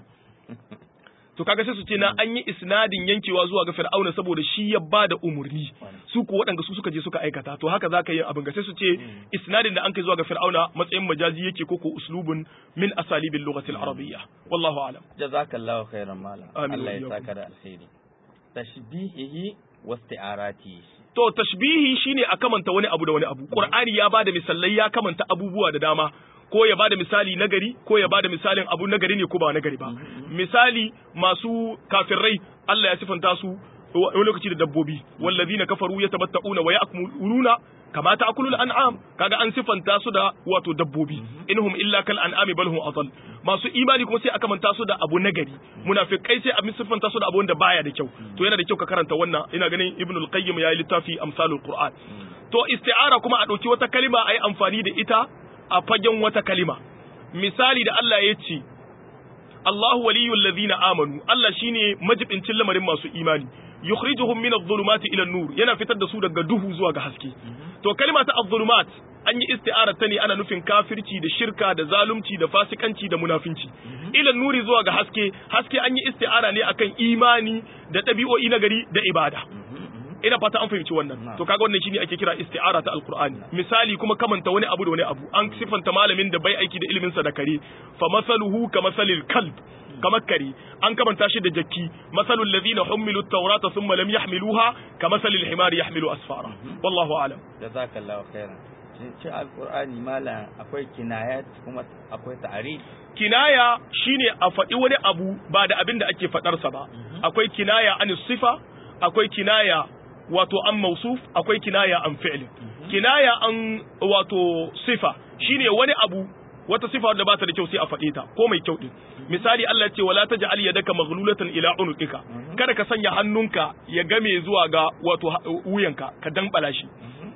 to kaga sai su ce na an yi isnadin yankewa zuwa ga fir'auna saboda shi ya ba da umurni su ku waɗanda su suka je suka aikata to haka zaka yi abin ga sai su ce isnadin da an kai zuwa ga fir'auna matsayin majazi yake ko ko uslubun min asalibil lughatil arabiyya wallahu a'lam jazakallahu khairan malam Amin, Allah ya wa iyyakum. saka da alkhairi tashbihihi wa isti'arati to tashbihi shine a kamanta wani abu da wani abu qur'ani ya bada misalai ya kamanta abubuwa da dama ko ya bada misali nagari ko ya bada misalin abu nagari ne ko ba nagari ba misali masu kafirai Allah ya sifanta su wani lokaci da dabbobi wallazina kafaru yatabatta'una wa ya'kuluna kama ta'kulul an'am kaga an sifanta su da wato dabbobi inhum illa kal an'ami bal hum adall masu imani kuma sai aka manta su da abu nagari munafikai sai a sifanta su da abu wanda baya da kyau to yana da kyau ka karanta wannan ina ganin ibnul qayyim yayi littafi amsalul qur'an to isti'ara kuma a dauki wata kalima ayi amfani da ita a fagen wata kalima misali da Allah ya ce Allahu waliyul ladhina amanu Allah shine majibincin lamarin masu imani yukhrijuhum min adh-dhulumati ila an-nur yana fitar da su daga duhu zuwa ga haske to kalma ta adh-dhulumat an yi isti'arar ta ne ana nufin kafirci da shirka da zalunci da fasikanci da munafinci ila nuri zuwa ga haske haske an yi isti'ara ne akan imani da ɗabi'o'i na gari da ibada ina fata an fahimci wannan to kaga wannan shine ake kira isti'ara ta alqur'ani misali kuma kamanta wani abu da wani abu an sifanta malamin da bai aiki da ilimin sa da kare fa masaluhu ka masalil kalb kamar kare an kamanta shi da jakki masalul ladina humilu at-taurata thumma lam yahmiluha ka masalil himari yahmilu asfara wallahu a'lam jazakallahu khairan shi alqur'ani malam akwai kinayat kuma akwai ta'rif kinaya shine a faɗi wani abu ba da abin da ake faɗarsa ba akwai kinaya an sifa akwai kinaya wato an mausuf akwai kinaya an fi'l kinaya an wato sifa shine wani abu wata sifa da ba ta da kyau sai a faɗe ta ko mai kyau din misali Allah ya ce wala taj'al yadaka maghlulatan ila unuqika kada ka sanya hannunka ya game zuwa ga wato wuyanka ka dambala shi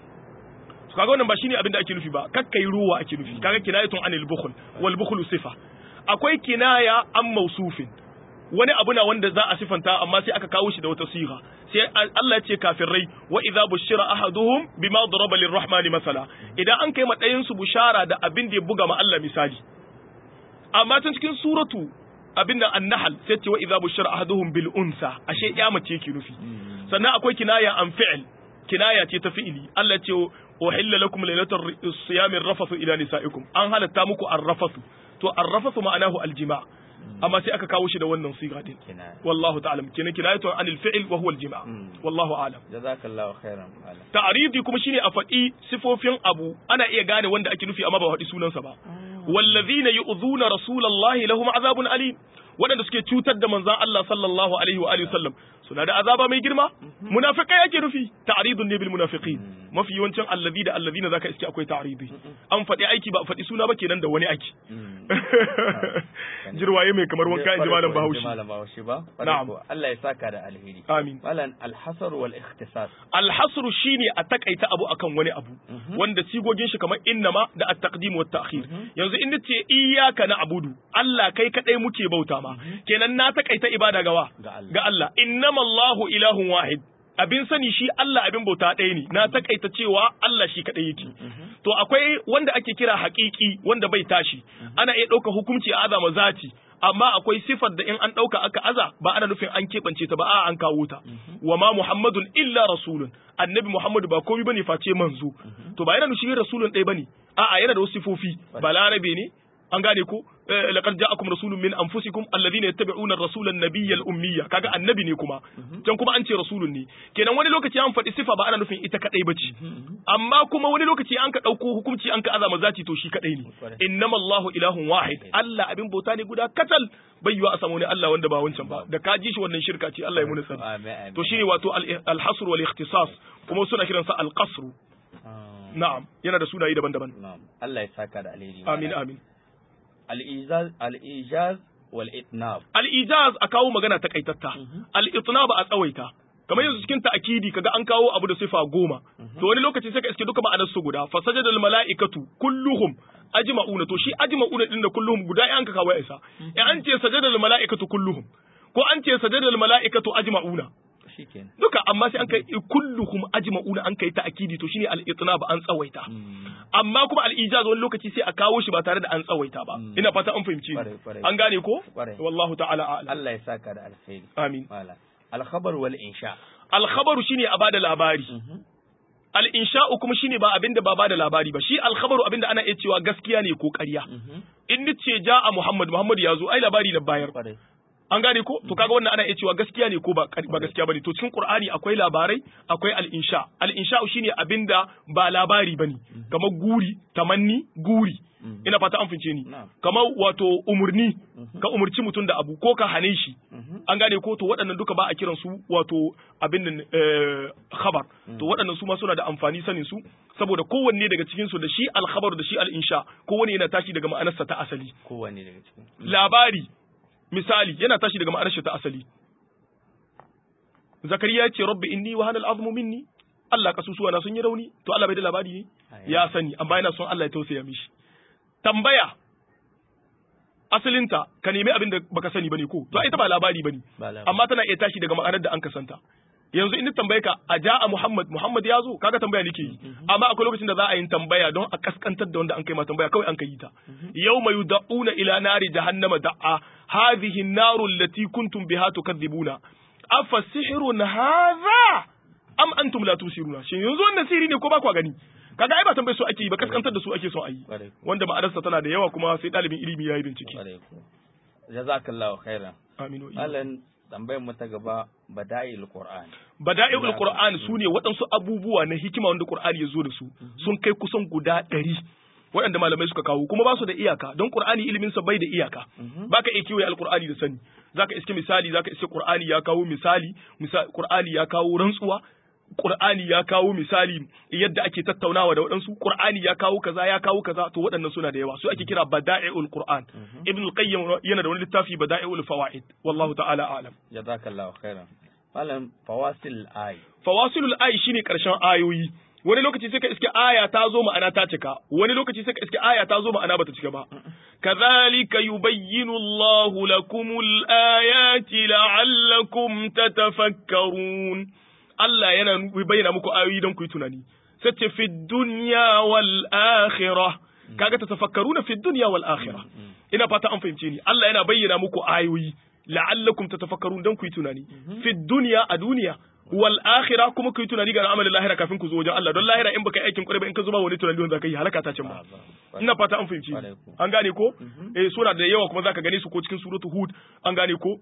to kaga wannan ba shine abin da ake nufi ba kakkai ruwa ake nufi kaga kinayatun anil bukhl wal bukhlu sifa akwai kinaya an mausufin wani abu na wanda za a sifanta amma sai aka kawo shi da wata siga sai Allah ya ce kafirai wa idza bushira ahaduhum bima daraba lirrahmani masala idan an kai madayin su bushara da abin da ya buga ma Allah misali amma tun cikin suratu abin da an-nahl sai ce wa idza bushira ahaduhum bil unsa ashe ya mace yake nufi sannan akwai kinaya an fi'l kinaya ce ta fi'ili Allah ce uhilla lakum laylatal siyami rafathu ila nisaikum an halatta muku ar-rafathu to ar-rafathu ma'anahu al-jima' amma sai aka kawo shi da wannan siga din wallahu ta'ala kenan kinayatu anil fi'l wa huwa al-jima' wallahu a'lam jazakallahu khairan malam ta'ridi kuma shine a faɗi sifofin abu ana iya gane wanda ake nufi amma ba faɗi sunansa ba wallazina yu'dhuna rasulallahi lahum azabun alim waɗanda suke cutar da manzon Allah sallallahu alaihi wa alihi wasallam suna da azaba mai girma munafiqai yake nufi ta'ridun ne bil munafiqin mafi yawancin allazi da allazina zaka iske akwai ta'ridi an faɗi aiki ba faɗi suna ba kenan da wani aiki jirwaye mai kamar wanka in ji malam Bahaushe malam Bahaushe ba Na'am. Allah ya saka da alheri amin malam alhasar wal ikhtisas alhasru shine a takaita abu akan wani abu wanda sigogin shi kamar innama da at-taqdim wa ta'khir yanzu in nace iyyaka na'budu Allah kai kadai muke bauta ma kenan na takaita ibada gawa ga Allah ga Allah innama Allahu ilahun wahid abin sani shi Allah abin bauta ɗaya ne na takaita cewa Allah shi kaɗai yake to akwai wanda ake kira haƙiƙi wanda bai tashi ana iya ɗauka hukunci a azama zati amma akwai sifar da in an ɗauka aka aza ba ana nufin an keɓance ta ba a an kawo ta wa ma muhammadun illa rasulun annabi muhammadu ba komai bane face manzo to ba yana nufin rasulun ɗaya bane a'a yana da wasu sifofi balarabe ne an gane ko laqad ja'akum rasulun min anfusikum alladhina yattabi'una ar-rasula an-nabiyya al-ummiyya kaga annabi ne kuma can kuma an ce rasulun ne kenan wani lokaci an faɗi sifa ba ana nufin ita kadai bace amma kuma wani lokaci an ka dauko hukunci an ka azama zati to shi kadai ne innama Allahu ilahun wahid Allah abin bauta ne guda katal bai yiwa a samu ne Allah wanda ba wancan ba da ka ji shi wannan shirka ce Allah ya muni sani to shine wato al-hasr wal ikhtisas kuma suna kiransa al-qasr na'am yana da sunaye daban-daban na'am Allah ya saka da alheri amin amin al-ijaz al-ijaz wal itnab al-ijaz a kawo magana takaitatta al-itnab a tsawaita kamar yanzu cikin ta'akidi kaga an kawo abu da sifa goma to wani lokaci sai ka iske duka ma'anar su guda fa sajada al-mala'ikatu kulluhum ajma'una to shi ajma'una din da kulluhum guda an ka kawo ya isa in an ce sajada al-mala'ikatu kulluhum ko an ce sajada al-mala'ikatu ajma'una shikenan duka amma sai an kai kulluhum ajma'una an kai ta'kidi to shine al-itnab an tsawaita amma kuma al-ijaz wani lokaci sai a kawo shi ba tare da an tsawaita ba ina fata an fahimci an gane ko wallahu ta'ala a'lam Allah ya saka da alkhairi amin mala al-khabar wal insha al-khabaru shine a bada labari al-insha'u kuma shine ba abinda ba bada labari ba shi al-khabaru abinda ana iya cewa gaskiya ne ko ƙarya in nace ja'a Muhammad Muhammad ya zo ai labari na bayar an gane ko to kaga wannan ana iya cewa gaskiya ne ko ba ba gaskiya bane to cikin qur'ani akwai labarai akwai al-insha al-insha shine abinda ba labari bane kamar guri tamanni guri ina fata an fince ni kamar wato umurni ka umurci mutum da abu ko ka hane shi an gane ko to waɗannan duka ba a kiran su wato abin nan khabar to waɗannan su ma suna da amfani sanin su saboda kowanne daga cikin su da shi al-khabar da shi al-insha kowanne yana tashi daga ma'anarsa ta asali kowanne daga cikin labari misali yana tashi daga ma'anar shi ta asali zakariya ya ce rabbi inni wa hanal azmu minni Allah kasusuwa na sun yi rauni to Allah bai da labari ne ya sani amma yana son Allah ya tausaya mishi tambaya asalinta ka nemi abin da baka sani bane ko to ita ba labari bane amma tana iya tashi daga ma'anar da an kasanta yanzu in tambaye ka a ja'a Muhammad Muhammad ya zo kaga tambaya nake yi amma akwai lokacin da za a yi tambaya don a kaskantar da wanda an kai ma tambaya kawai an kai ta yawma yud'una ila nari jahannama da'a hadhihi an-naru allati kuntum biha tukadhibuna afa sihrun hadha am antum la tusiruna shin yanzu wannan sihiri ne ko ba ku gani kaga ai ba tambaye su ake yi ba kaskantar da su ake so a yi wanda ma'anarsa tana da yawa kuma sai dalibin ilimi ya yi bincike jazakallahu khairan aminu Alan tambayar mu ta gaba bada'il qur'an bada'il qur'an sune waɗansu abubuwa na hikima wanda qur'ani ya zo da su sun kai kusan guda ɗari waɗanda malamai suka kawo kuma ba su da iyaka don qur'ani ilimin sa bai da iyaka baka iya kiwaye alqur'ani da sani zaka iske misali zaka iske qur'ani ya kawo misali misali qur'ani ya kawo rantsuwa Qur'ani ya kawo misali yadda ake tattaunawa da waɗansu Qur'ani ya kawo kaza ya kawo kaza to waɗannan suna da yawa su ake kira bada'i'ul Qur'an Ibn al-Qayyim yana da wani littafi bada'i'ul fawaid wallahu ta'ala a'lam jazakallahu khairan malam fawasil ay fawasilul ay shine karshen ayoyi wani lokaci sai ka iske aya ta zo ma'ana ta cika wani lokaci sai ka iske aya ta zo ma'ana bata cika ba kadhalika yubayyinu Allahu lakumul ayati la'allakum tatafakkarun Allah yana bayyana muku ayoyi don ku yi tunani sai ce fi dunya wal akhirah kaga ta tafakkaruna fi dunya wal akhirah ina fata an fahimce ni Allah yana bayyana muku ayoyi la'allakum tatafakkarun don ku yi tunani fi dunya a duniya wal akhirah kuma ku yi tunani ga amalin lahira kafin ku zo wajen Allah don lahira in baka yi aikin kwarai ba in ka zuba wani tunani wanda zaka yi halaka ta cin ba ina fata an fahimci an gane ko eh sura da yawa kuma zaka gane su ko cikin suratul hud an gane ko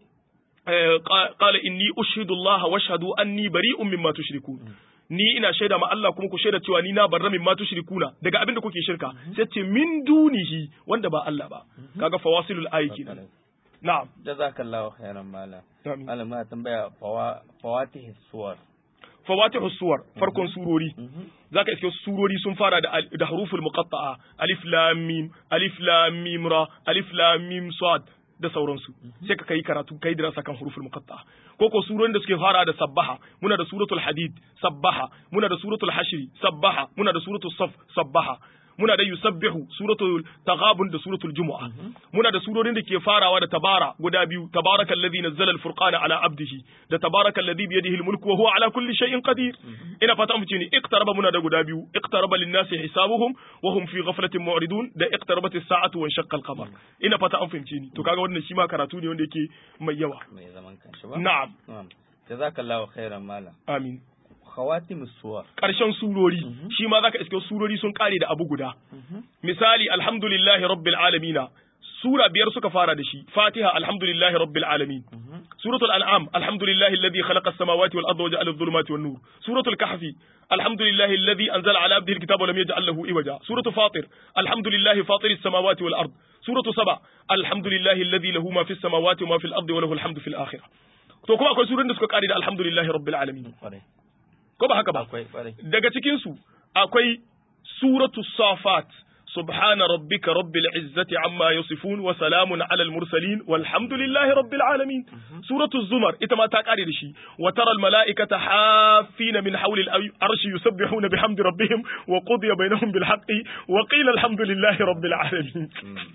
qala inni ushidu Allah washhadu anni bari'un mimma tushrikun ni ina shaida ma Allah kuma ku shaida cewa ni na barra mimma tushrikuna daga abin da kuke shirka sai ce min dunihi wanda ba Allah ba kaga fawasilul ayi kenan na'am jazakallahu khairan mala malam ma tambaya fawatih suwar fawatihu suwar farkon surori zaka iske surori sun fara da da haruful muqatta'a alif lam mim alif lam mim ra alif lam mim sad da sauransu sai ka kai karatu kai dirasa kan huruful muqatta ko ko surorin da suke fara da sabbaha muna da suratul hadid sabbaha muna da suratul hashri sabbaha muna da suratul saf sabbaha muna da yusabbihu suratul taghabun da suratul jumu'a muna da surorin da ke farawa da tabara guda biyu tabarakal ladhi nazzala al-furqana ala abdihi da tabarakal ladhi bi yadihi al-mulku wa huwa ala kulli shay'in qadir ina fata mu ce ni iqtaraba muna da guda biyu iqtaraba lin-nasi hisabuhum wa hum fi ghaflatin mu'ridun da iqtarabat as-sa'atu wa shaqqa al-qamar ina fata an fahimce ni to kaga wannan shi ma karatu ne wanda yake mai yawa mai zaman kanshi ba na'am na'am jazakallahu khairan malam amin khawatim suwar ƙarshen surori shi ma zaka iske surori sun kare da abu guda misali alhamdulillahi rabbil alamina sura biyar suka fara da shi fatiha alhamdulillahi rabbil alamin suratul an'am alhamdulillahi alladhi khalaqa as-samawati wal arda wa ja'ala adh-dhulumati wan nur suratul kahfi alhamdulillahi alladhi anzala ala abdihi al-kitaba wa lam yaj'al lahu iwaja suratul fatir alhamdulillahi fatir as-samawati wal ard suratul saba alhamdulillahi alladhi lahu ma fis samawati wa ma fil ardi wa lahu al-hamdu fil akhirah to kuma akwai surorin da suka kare da alhamdulillahi rabbil alamin kwarai ko ba haka ba akwai kwarai daga cikin su akwai suratu safat subhana rabbika rabbil izzati amma yasifun wa salamun alal mursalin walhamdulillahi rabbil alamin suratu zumar ita ma ta kare da shi wa taral malaikata hafina min hawli al arshi yusabbihuna bihamdi rabbihim wa qudiya bainahum bil haqqi wa qila alhamdulillahi rabbil alamin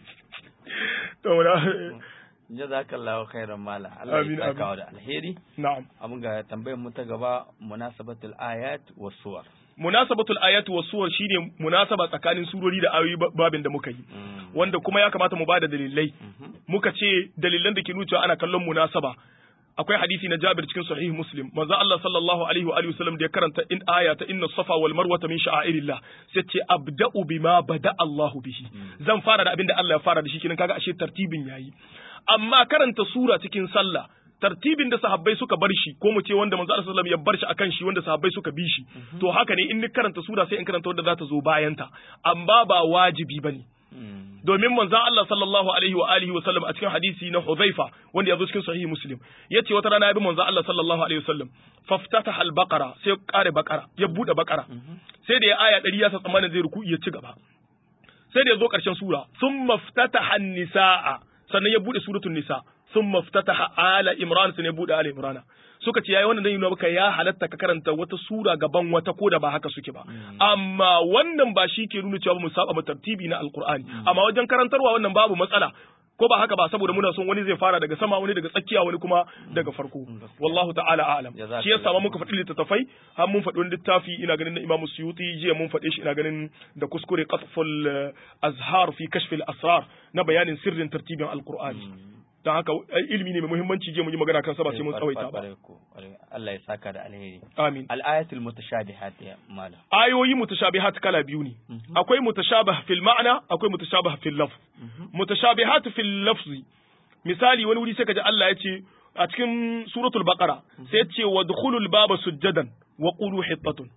to na jazakallahu khairan malam Allah Amin, ya amin. saka da alheri na'am abun ga tambayar mu ta gaba munasabatul ayat was suwar munasabatul ayatu was suwar shine munasaba tsakanin surori da ayoyi ba- babin da muka yi wanda kuma ya kamata mu bada dalilai muka ce dalilan da ke nuna cewa ana kallon munasaba akwai hadisi na Jabir cikin sahih Muslim manzo Allah sallallahu alaihi wa alihi wasallam da ya karanta in aya ta inna safa wal marwata min sha'airillah sai ce abda'u bima bada Allah bihi zan fara da abin da Allah ya fara da shi kenan kaga ashe tartibin yayi amma karanta sura cikin sallah tartibin da sahabbai suka bar shi ko mu ce wanda manzo Allah sallallahu alaihi wasallam ya bar shi akan shi wanda sahabbai suka bi shi to haka ne in ni karanta sura sai in karanta wanda za ta zo bayan ta amma ba wajibi bane domin manzon Allah sallallahu alaihi wa alihi wa sallam a cikin hadisi na Hudhaifa wanda ya zo cikin sahihi Muslim yace wata rana ya bi manzon Allah sallallahu alaihi wa sallam faftataha al-baqara sai ya kare baqara ya bude baqara sai da ya aya 100 ya sa tsammanin zai ruku ya ci gaba sai da ya zo karshen sura thumma ftataha an-nisaa sannan ya bude suratul nisa thumma ftataha ala imran sannan ya bude ala imrana suka ce yayi wannan dan nuna maka ya halatta ka karanta wata sura gaban wata ko da ba haka suke ba amma wannan ba shi ke nuna cewa ba mu saba ma tartibi na alqur'ani amma wajen karantarwa wannan babu matsala ko ba haka ba saboda muna son wani zai fara daga sama wani daga tsakiya wani kuma daga farko wallahu ta'ala a'lam Jazakallah. shi yasa ma muka faɗi littattafai har mun faɗi wani littafi ina ganin na Imam Suyuti jiya mun faɗe shi ina ganin da kuskure qatful eh, azhar fi kashfil asrar na bayanin sirrin tartibin alqur'ani dan haka eh, ilimi ne mai muhimmanci je mu yi magana kan sa ba sai mun tsawaita ba Kwarai ko, kwarai. Allah ya saka da alheri amin al-ayatul mutashabihat ya malam ayoyi mutashabihat kala biyu ne akwai mutashabih fil ma'na akwai mutashabih fil lafz mutashabihat fil lafzi misali wani wuri sai kaji Allah ya ce a cikin suratul baqara sai ya ce wadkhulul baba sujjadan wa qulu hittatun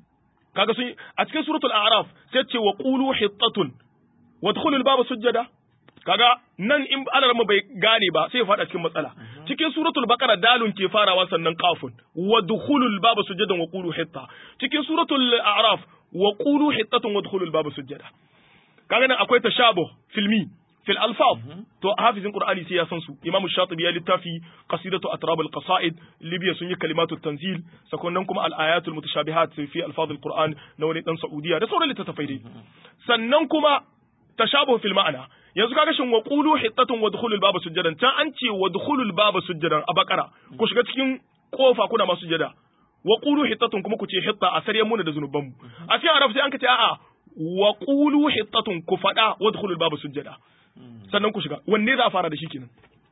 kaga sun a cikin suratul a'raf sai ya ce wa qulu hittatun wadkhulul baba sujjada kaga nan in alarma bai gane ba sai ya fada cikin matsala cikin suratul baqara dalun ke farawa sannan qafun wa dukhulul baba sujadan wa qulu hitta cikin suratul a'raf wa qulu hittatun wa dukhulul baba sujada kaga nan akwai tashabuh filmi fil alfaz to hafizin qur'ani sai ya san su imam shatibi ya littafi qasidatu atrab al qasaid libya sun yi kalimatu tanzil sakonnan kuma al ayatul mutashabihat fi alfaz al qur'an na wani dan saudiya da sauran littattafai dai sannan kuma tashabuh fil ma'ana yanzu kaga shin wa qulu hittatun wa dukhulul baba sujadan can an ce wa dukhulul baba sujadan a bakara ku shiga cikin kofa kuna masu sujada wa qulu hittatun kuma ku ce hitta a saryan muna da zunuban mu a cikin arab sai an ka ce a'a wa qulu hittatun ku fada wa dukhulul baba sujada sannan ku shiga wanne za a fara da shi kenan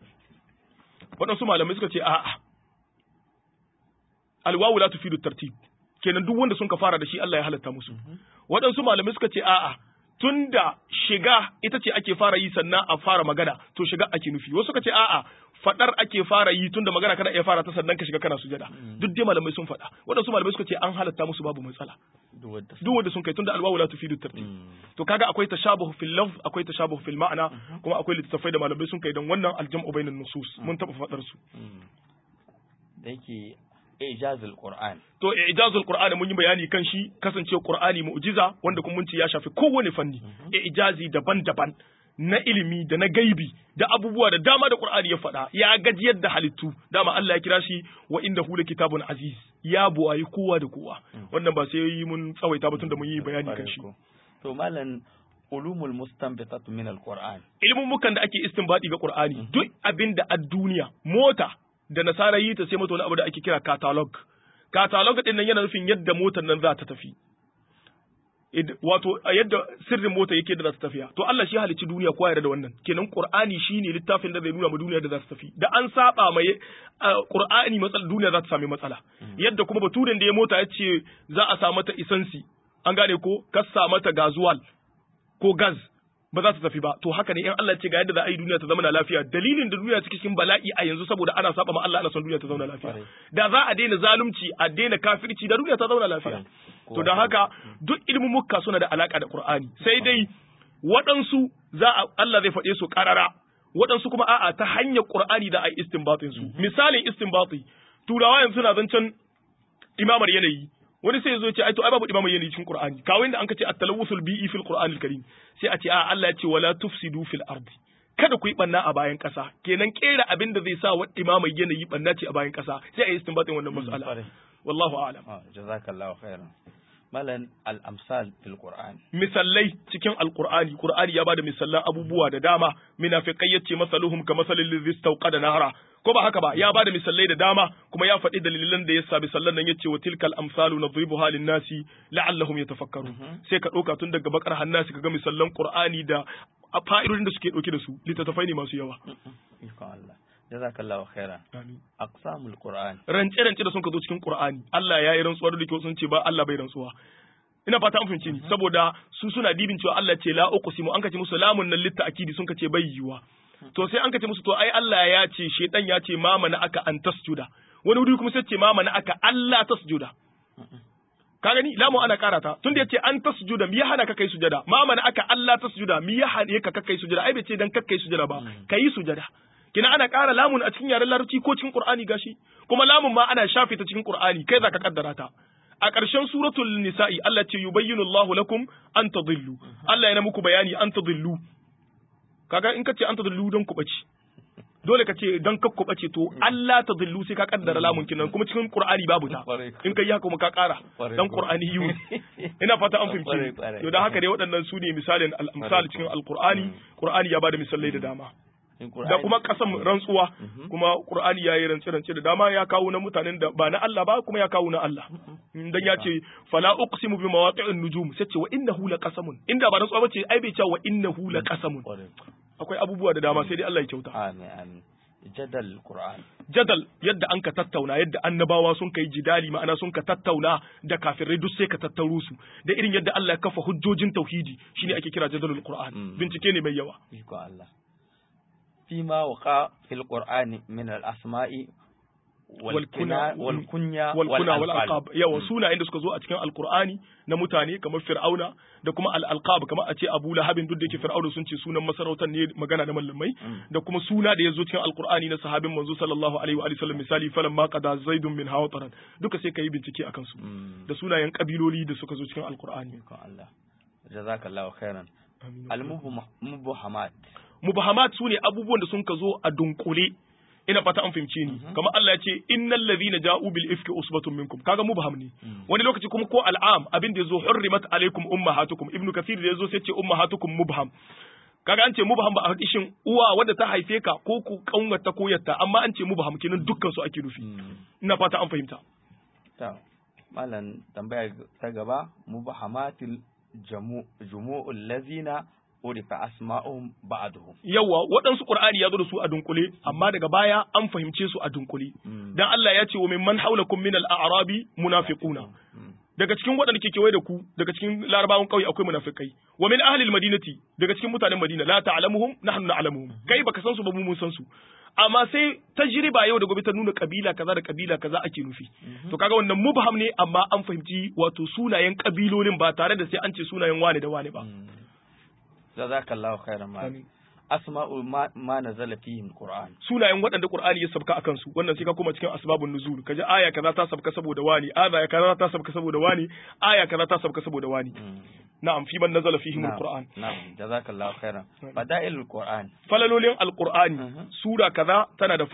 waɗansu malamai suka ce a'a alwawu la tufidu tartib kenan duk wanda sun ka fara da shi Allah ya halatta musu waɗansu malamai suka ce a'a tunda shiga ita ce ake fara yi sannan a fara magana to shiga ake nufi wasu suka ce a'a fadar ake fara yi tunda magana kana iya fara ta sannan ka shiga kana sujada duk dai malamai sun faɗa waɗansu malamai suka ce an halatta musu babu matsala duk wanda duk wanda sun kai tunda alwawu la tufidu tartib to kaga akwai tashabuh fil lafz akwai tashabuh fil ma'ana kuma akwai littattafai da malamai sun kai dan wannan aljam'u bainan nusus mun taɓa faɗar su da yake ijazul qur'an to ijazul qur'ani mun yi bayani kan shi kasance qur'ani mu'jiza wanda kuma mun ce ya shafi kowane fanni ijazi daban-daban na ilimi da na gaibi da abubuwa da dama da qur'ani ya faɗa ya gajiyar da halittu dama Allah ya kira shi wa inda hu kitabun aziz ya buwayi kowa da kowa wannan ba sai yi mun tsawaita ba tun da mun yi bayani kan shi to malam ulumul mustanbitatu min alquran ilmin mukan da ake istinbadi ga qur'ani duk abin da a duniya mota da nasara yi ta sai mata wani abu da ake kira catalog catalog din nan yana nufin yadda motar nan za ta tafi wato a yadda sirrin mota yake da za ta tafiya to Allah shi halicci duniya kowa yarda da wannan kenan Qur'ani shine littafin da zai nuna mu duniya da za ta tafi da an saba mai Qur'ani matsala duniya za ta sami matsala yadda kuma baturen da ya mota ya ce za a sa mata isansi an gane ko kassa mata gazuwal ko gas ba za ta tafi ba to haka ne in Allah ce ga yadda za a yi duniya ta zama na lafiya dalilin da duniya take cikin bala'i a yanzu saboda ana saba ma Allah ana son duniya ta zauna lafiya da za a daina zalunci a daina kafirci da duniya ta zauna lafiya to da haka duk ilimin mukka suna da alaka da Qur'ani sai dai waɗansu za a Allah zai faɗe su ƙarara waɗansu kuma a'a ta hanyar Qur'ani da a yi istinbatin su misalin istinbati turawa yanzu suna zancen imamar yanayi wani sai zo ya ce ai to ai babu imamar yanayi cikin Qur'ani kawai da an ka ce at-talawusul bi'i fil Qur'anil Karim sai a ce a Allah ya ce wala tufsidu fil ardi kada ku yi banna a bayan ƙasa kenan kera abin da zai sa wa imamar yanayi banna ce a bayan ƙasa sai a yi istinbatin wannan mas'ala wallahu a'lam jazakallahu khairan malan al-amsal fil qur'an misallai cikin alqur'ani qur'ani ya bada misallan abubuwa da dama munafiqai yace masaluhum ka masalil ladhi istawqada nahra ko ba haka ba ya bada misallai da dama kuma ya faɗi dalilan da yasa misallan nan yace wa tilkal amsalu nadribuha lin nasi la'allahum yatafakkarun sai ka ɗauka tun daga bakar hannasi kaga misallan qur'ani da fa'idodin da suke ɗauke da su littattafai ne masu yawa Allah jazakallahu khairan amin aqsamul qur'an rance rance da sun ka zo cikin qur'ani Allah ya yi rantsuwa da kyau sun ce ba Allah bai rantsuwa ina fata an fahimce ni saboda su suna dibin cewa Allah ce la uqsimu an kace musu lamun nan litta akidi sun kace bai yiwa to sai an kace musu to ai Allah ya ce shedan ya ce ma mana aka an tasjuda wani wuri kuma sai ce ma mana aka Allah tasjuda ka gani lamu ana karata tun da yace an tasjuda mi ya hana ka kai sujada ma mana aka Allah tasjuda mi ya hana ka kai sujada ai bai ce dan kakkai sujada ba kai sujada kina ana ƙara lamun a cikin yaren larabci ko cikin qur'ani gashi kuma lamun ma ana shafe ta cikin qur'ani kai zaka kaddara ta a ƙarshen suratul nisa'i Allah ce yubayyinu Allahu lakum an tadillu Allah yana muku bayani an tadillu kaga in kace an tadillu don ku bace dole ka ce don kakku bace to Allah tadillu sai ka kaddara lamun kinan kuma cikin qur'ani babu ta in kai haka kuma ka ƙara dan qur'ani yu ina fata an fahimce to dan haka dai waɗannan su ne misalin al-amsal cikin al-qur'ani qur'ani ya bada misalai da dama da kuma kasan rantsuwa kuma qur'ani ya yi rance rance da dama ya kawo na mutanen da ba na Allah ba kuma ya kawo na Allah dan ya ce fala uqsimu bi mawaqi'in nujum sai ce wa innahu laqasamun inda ba rantsuwa bace ai bai ce wa innahu laqasamun akwai abubuwa da dama sai dai Allah ya kyauta amin amin jadal qur'an jadal yadda an ka tattauna yadda annabawa sun kai jidali ma'ana sun ka tattauna da kafirai duk sai ka tattaro su da irin yadda Allah ya kafa hujjojin tauhidi shine ake kira jadalul qur'an bincike ne mai yawa iko Allah فيما وقع في القرآن من الأسماء والكنى والكنيا والكنى والألقاب yawa sunayen da suka zo a cikin alkur'ani na mutane kamar fir'auna da kuma al-alqab kamar a ce abu lahabin duk da yake fir'auna sun ce sunan masarautar ne magana da mallamai da kuma suna da ya zo cikin alkur'ani na sahabin manzo sallallahu alaihi wa sallam misali falan ma qada zaidun min hawtaran duka sai kai bincike akan su da sunayen kabiloli da suka zo cikin alkur'ani Allah jazakallahu khairan al-mubahamat mubahamat su ne abubuwan da sun ka zo a dunkule ina fata an fahimce ni kamar Allah ya ce innal ladhina ja'u bil ifki usbatun minkum kaga mubham ne wani lokaci kuma ko al'am abin da yazo hurrimat alaikum ummahatukum ibnu kathir da yazo sai ce ummahatukum mubham kaga an ce mubham ba a hadishin uwa wadda ta haife ka ko ku kaunata ko yatta amma an ce mubham kenan dukkan su ake nufi ina fata an fahimta ta malam tambaya ta gaba mubahamatil jumu'ul lazina urifa asma'uhum ba'duhum yawa waɗansu qur'ani ya zo da su a dunkule amma daga baya an fahimce su a dunkule dan Allah ya ce wa mimman haulakum min al-a'rabi munafiquna daga cikin waɗanda ke kewaye da ku daga cikin larabawan ƙauye akwai munafikai wa min ahli al-madinati daga cikin mutanen madina la ta'lamuhum nahnu na'lamuhum kai baka san su ba mu mun san su amma sai tajriba yau da gobe ta nuna kabila kaza da kabila kaza ake nufi to kaga wannan mubham ne amma an fahimci wato sunayen kabilolin ba tare da sai an ce sunayen wane da wane ba jazakallahu khairan ma asma'u ma, ma nazala fihi alquran sunayen waɗanda qur'ani ya sabka akan su wannan sai ka koma cikin asbabun nuzul kaji aya kaza ta sabka saboda wani aya kaza ta sabka saboda wani aya kaza ta sabka saboda wani na'am fi man nazala fihi alquran na'am jazakallahu khairan fada'ilul qur'an falalolin alqur'ani sura kaza tana da falala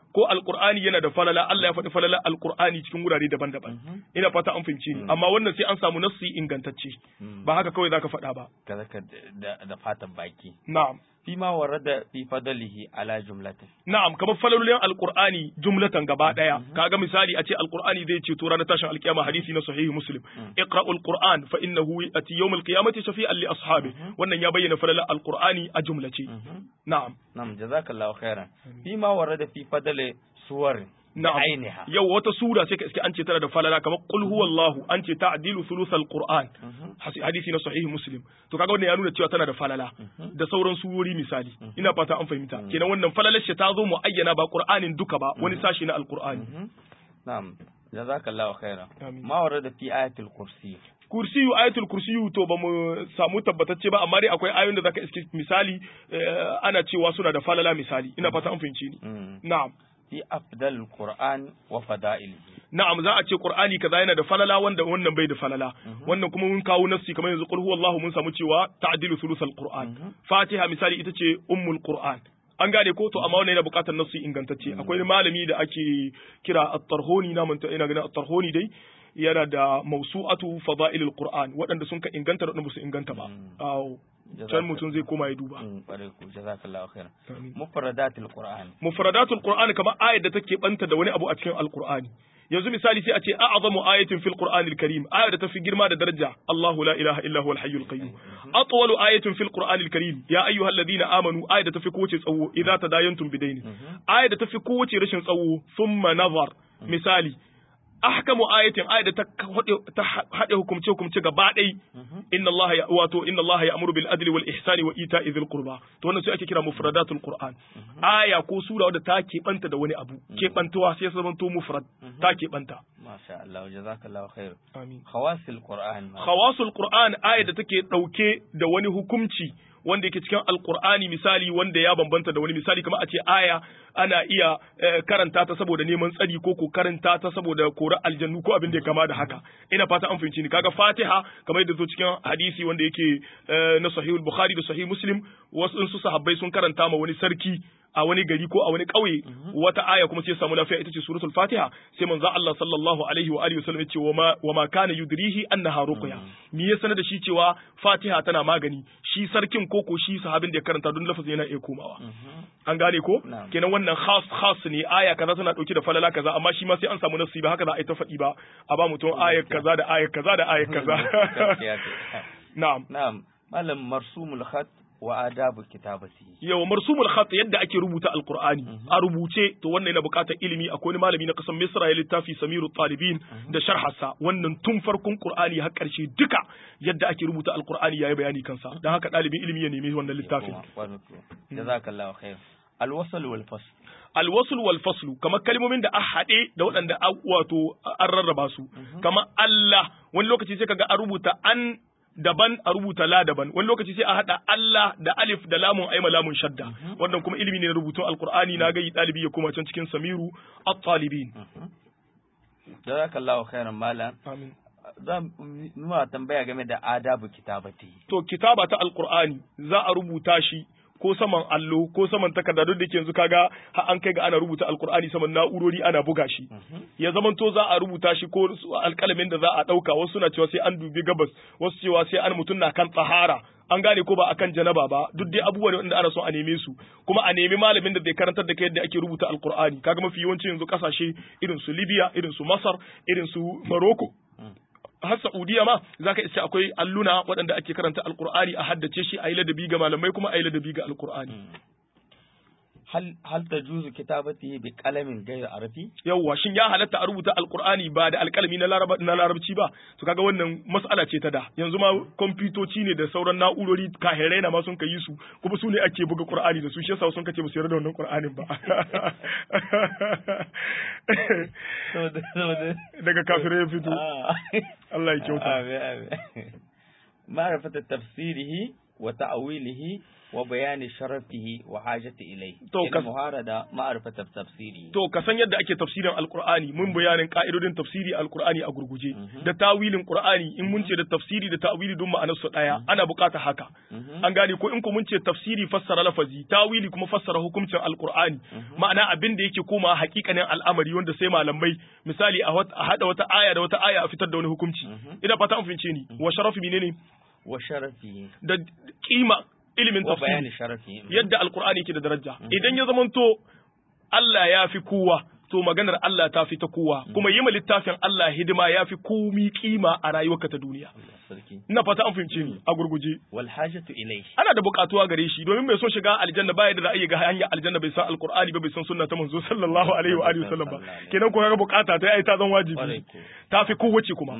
ko alqur'ani yana da falala Allah ya faɗi falala alqur'ani cikin wurare daban-daban ina fata an fahimci ni amma wannan sai an samu nassi ingantacce ba haka kawai zaka faɗa ba kaza ka da da fatan baki na'am fi ma warada fi fadlihi ala jumlatin Na'am, kamar falalolin Alƙur'ani jumlatan gaba ɗaya. Kaga misali a ce Alƙur'ani zai ce to ranar tashin alƙiyama hadisi na sahihi Muslim. Iqra'ul Qur'an fa innahu yati yawmal qiyamati shafi'an li ashabi. Wannan ya bayyana falalar Alƙur'ani a jumlace. Na'am. Na'am jazakallahu khairan fi ma warada fi fadli suwar Na'am. ainiha Yau wata sura sai ka iske an ce tana da falala kamar qul huwallahu an ce ta'dilu thuluthal Qur'an. Hasi- Hadisi na sahihi Muslim. To kaga wannan ya nuna cewa tana da falala da sauran surori misali. Ina fata an fahimta. Kenan wannan falalar shi ta zo mu ayyana ba Qur'anin duka ba wani sashi na Alƙur'ani. na'am jazakallahu khairan Amin. ma warada fi ayatul kursi kursiyu ayatul kursiyu to ba mu samu tabbatacce ba amma dai akwai ayoyin da zaka iske misali eh, ana cewa suna da falala misali ina fata an fahimci ni Mm. na'am fi afdal qur'an wa fada'ilihi na'am za a ce qur'ani kaza yana da falala wanda wannan bai da falala wannan kuma mun kawo nassi kamar yanzu qul huwallahu mun samu cewa ta'dilu thuluthal qur'an fatiha misali ita ce ummul qur'an an gane ko to amma wannan yana buƙatar nassi ingantacce akwai malami da ake kira at-tarhuni na manta ina ganin at-tarhuni dai yana da mawsu'atu fada'ilul qur'an waɗanda sun ka inganta da waɗanda ba su inganta ba awo can mutum zai koma ya duba Mm, ƙwarai ku jazakallahu khairan Amin. mufradatul qur'an mufradatul qur'ani kamar ayar da take banta da wani abu a cikin alqur'ani yanzu misali sai a ce a'zamu ayatin fil qur'anil karim ayar da tafi girma da daraja Allahu la ilaha illa huwal hayyul qayyum atwalu ayatin fil qur'anil karim ya ayyuhalladhina amanu ayar da tafi kowace tsawo idza tadayantum bidaini ayar da tafi kowace rashin tsawo thumma nazar misali ahkamu ayatin ayar da ta haɗe- ta haɗe hukumce hukumce gaba ɗai inna Allah ya wato inna Allah ya amuru bil adli wal ihsani wa ita'i dhil qurba to wannan sai ake kira mufradatul qur'an aya ko sura wadda ta keɓanta da wani abu keɓantuwa sai ya zama to mufrad ta keɓanta masha Allah jazakallahu khair amin khawasil qur'an khawasul qur'an aya da take ɗauke da wani hukunci wanda yake cikin alqur'ani misali wanda ya bambanta da wani misali kamar a ce aya ana iya eh, karanta ta saboda neman tsari ko ko karanta ta saboda kora aljannu ko abin da ya kama da haka ina fata an fahimci ni kaga fatiha kamar yadda zo cikin hadisi wanda yake eh, na sahihul bukhari da sahih muslim wasu su sahabbai sun karanta ma wani sarki a wani gari ko a wani ƙauye wata aya kuma sai samu lafiya ita ce suratul fatiha sai manzo Allah sallallahu alaihi wa alihi wasallam ya ce wa ma wa ma kana yudrihi annaha ruqya me ya sanar da shi cewa fatiha tana magani shi sarkin ko ko shi sahabin da ya karanta don lafazin yana iya komawa an gane ko Na'am. kenan wannan khas khas ne aya kaza tana dauke da falala kaza amma shi ma sai an samu nasi ba haka za a yi ta faɗi ba a ba mutum ayar kaza da ayar kaza da ayar kaza Gaskiya ce. na'am na'am malam marsumul khat wa adabu kitabati yawa marsumul khat yadda ake rubuta alqur'ani a rubuce to wannan yana buƙatar ilimi akwai wani malami na kasan misra ya littafi samiru talibin da sharhasa wannan tun farkon qur'ani har ƙarshe duka yadda ake rubuta alqur'ani yayi bayani kansa dan haka ɗalibin ilimi ya nemi wannan littafin jazakallahu khair alwasl wal fasl alwasul wal faslu kamar kalmomin da a haɗe da waɗanda a wato an rarraba su kamar Allah wani lokaci sai kaga a rubuta an daban a rubuta la daban wani lokaci sai a haɗa Allah da alif da lamun aima lamun shadda wannan kuma ilimi ne na rubutun alqur'ani na ga ɗalibi ya koma can cikin samiru at-talibin jazakallahu khairan malam amin zan nuna tambaya game da adabu kitabati to kitaba ta alqur'ani za a rubuta shi ko saman allo ko saman takarda duk da ke yanzu kaga har an kai ga ana rubuta alqur'ani saman na'urori ana buga shi ya zaman to za a rubuta shi ko su alƙalamin da za a ɗauka wasu suna cewa sai an dubi gabas wasu cewa sai an mutum na kan tsahara an gane ko ba akan janaba ba duk dai abubuwa ne wanda ana son a neme su kuma a nemi malamin da zai karantar da kai yadda ake rubuta alqur'ani kaga mafi yawanci yanzu kasashe irin su Libya irin su Masar irin su Morocco har Saudiya ma zaka isa akwai alluna waɗanda ake karanta alqur'ani a haddace shi a yi ladabi ga malamai kuma a yi ladabi ga alqur'ani hal hal tajuzu kitabati bi qalamin ghayr arabi yawwa shin ya halatta a rubuta alqur'ani ba da alkalami na laraba na larabci ba to kaga wannan mas'ala ce ta da yanzu ma kwamfutoci ne da sauran na'urori kahirai na ma sun kai su kuma su ne ake buga qur'ani da su shi yasa sun kace musu yarda da wannan qur'anin ba daga kafirai ya fito Allah ya kyauta ma'rifata tafsirihi wa ta'wilihi wa bayani sharafihi wa hajati ilai To, ina kas- muhara da ma'arifata tafsiri To ka san yadda ake tafsirin Alkur'ani mun bayanin ka'idodin tafsiri Alkur'ani a gurguje da tawilin Qur'ani in mun ce da tafsiri da tawili duk ma'anar su daya ana bukata haka an gane ko in ku mun ce tafsiri fassara lafazi tawili kuma fassara hukuncin Alkur'ani ma'ana abin da yake koma hakikanin al'amari wanda sai malamai misali a wat- a hada wata aya da wata aya a fitar da wani hukunci ina fata an fince ni wa sharafi menene wa sharafihi da kima ilimin wa tafsiri bayani sharafihi yadda alkur'ani ke da daraja idan ya zamanto Allah ya fi kowa to maganar Allah ta fi ta kowa kuma yi ma littafin Allah hidima ya fi komi kima a rayuwarka ta duniya Allah sarki ina fata an fahimce ni a gurguje wal hajatu ilai ana da bukatuwa gare shi domin mai son shiga aljanna baya da ra'ayi ga hanyar aljanna bai san alkur'ani ba bai san sunna ta manzo sallallahu alaihi wa alihi wasallam ba kenan ko kaga bukata ta ai ta zan wajibi Kwarai ko. ta fi kowace kuma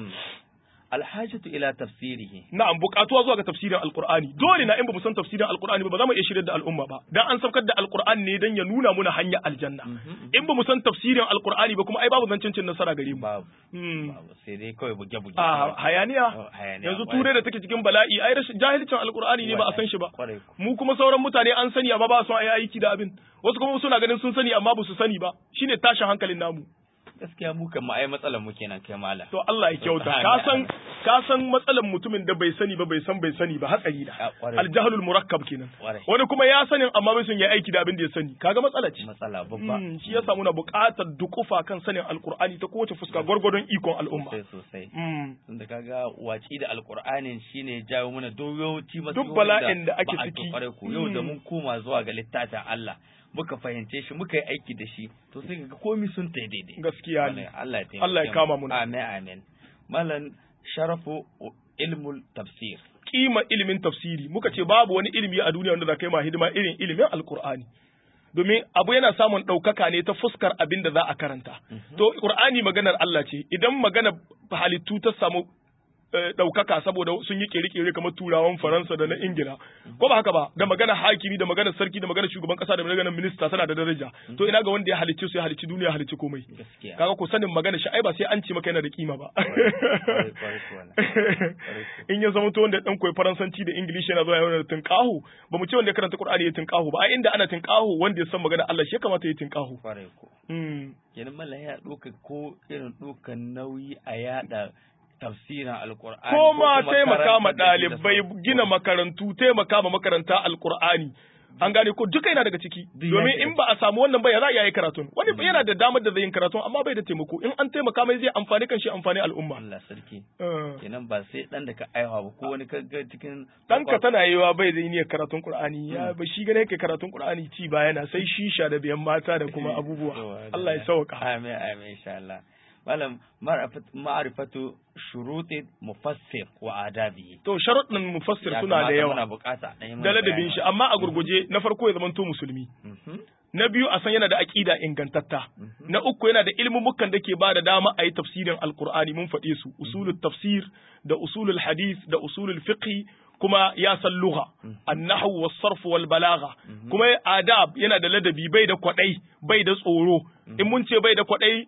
al hajatu ila tafsirihi na'am bukatuwa zuwa ga tafsirin alqur'ani dole na in ba mu san tafsirin alqur'ani ba ba za mu iya shirye da al'umma ba dan an saukar da alqur'ani ne dan ya nuna muna hanyar aljanna in ba mu san tafsirin alqur'ani ba kuma ai babu zancin cin nasara gare mu babu Hmm. babu sai dai kawai buge buge a hayaniya Oh, hayaniya, yanzu kwarai. turai da take cikin bala'i ai rashin jahilcin alqur'ani ne ba a san shi ba Kwarai ko. mu kuma sauran mutane an sani amma ba su yi aiki da abin wasu kuma suna ganin sun sani amma ba su sani ba shine tashin hankalin namu gaskiya mu kan ai matsalar mu kenan kai mala to Allah ya kyauta ka san ka san matsalan mutumin da bai sani ba bai san bai sani ba hatsari da Ah, kwarai. aljahlul murakkab kenan Kwarai. wani kuma ya sanin amma bai son ya aiki da abin da ya sani kaga matsala ce matsala babba Mm, shi yasa muna buƙatar dukufa kan sanin alkur'ani ta kowace fuska gwargwadon ikon al'umma sosai sosai Mm. tunda kaga waci da alkur'anin shine jawo mana doyoci masu Duk bala'in da ake ba a ciki. kware ku yau da Mm. mun koma zuwa ga littafin Allah muka fahimce shi muka yi aiki da shi to sai ga komai sun tai daidai gaskiya ne Allah ya taimake Allah ya mu. kama mu. amin amin malan sharafu ilmul tafsir kima ilimin tafsiri muka ce babu wani ilimi a duniya wanda za ka yi ma hidima irin ilimin alkur'ani domin abu yana samun ɗaukaka ne ta fuskar abin da za a karanta to qur'ani maganar Allah ce idan maganar halittu ta samu eh, ɗaukaka saboda sun yi kere-kere kamar turawan faransa da na ingila ko ba haka ba da magana hakimi da magana sarki da magana shugaban kasa da magana minista tana da daraja to ina ga wanda ya halicci su ya halicci duniya ya halicci komai gaskiya kaga ko sanin magana shi ai ba sai an ce maka yana da kima ba Kwarai, kwarai kuwa na. Kwarai kuwa. in ya zama to wanda dan koyi faransanci da ingilishi yana zuwa yana da tinkahu ba mu ce wanda ya karanta qur'ani ya tinkahu ba ai inda ana tinkahu wanda ya san magana Allah shi ya kamata ya tinkahu kwarai ko mm. kenan mallan ya ɗauka ko irin ɗaukan nauyi a yada tafsirin alkur'ani ko ma kuma taimaka ma karantar da shi da ɗalibai sauran- gina makarantu taimaka ma makaranta alqur'ani an gane ko duka yana daga ciki Duk domin ya in ba a samu wannan ba ya za a yi karatun wani yana da damar da zai yin karatun amma bai da taimako in an taimaka mai zai amfani kan shi amfani al'umma Allah sarki Eh. kenan ba sai dan da ka aiwa ba ko wani ka ga cikin ɗanka tana yiwa bai da niyyar karatun Qur'ani ya ba shi gane yake karatun Qur'ani ci ba yana sai shisha da biyan mata da kuma abubuwa Allah ya sauka amin amin insha Allah malam ma'rifat- ma'rifatu shuruti mufassir wa adabihi to sharuɗin mufassir Ya suna da kamata yawa muna bukata ɗan yi mana da ladabin bayani. shi amma a gurguje na farko ya zamanto musulmi Mhm. na biyu a san yana da aqida ingantatta na uku yana da ilmumukan da ke ba da dama a yi tafsirin alqur'ani mun faɗe su usulul tafsir da usulul hadith da usulul fiqh kuma ya san lugha annahu was sarf wal balagha kuma adab yana da ladabi bai da kwadai bai da tsoro in mun ce bai da kwadai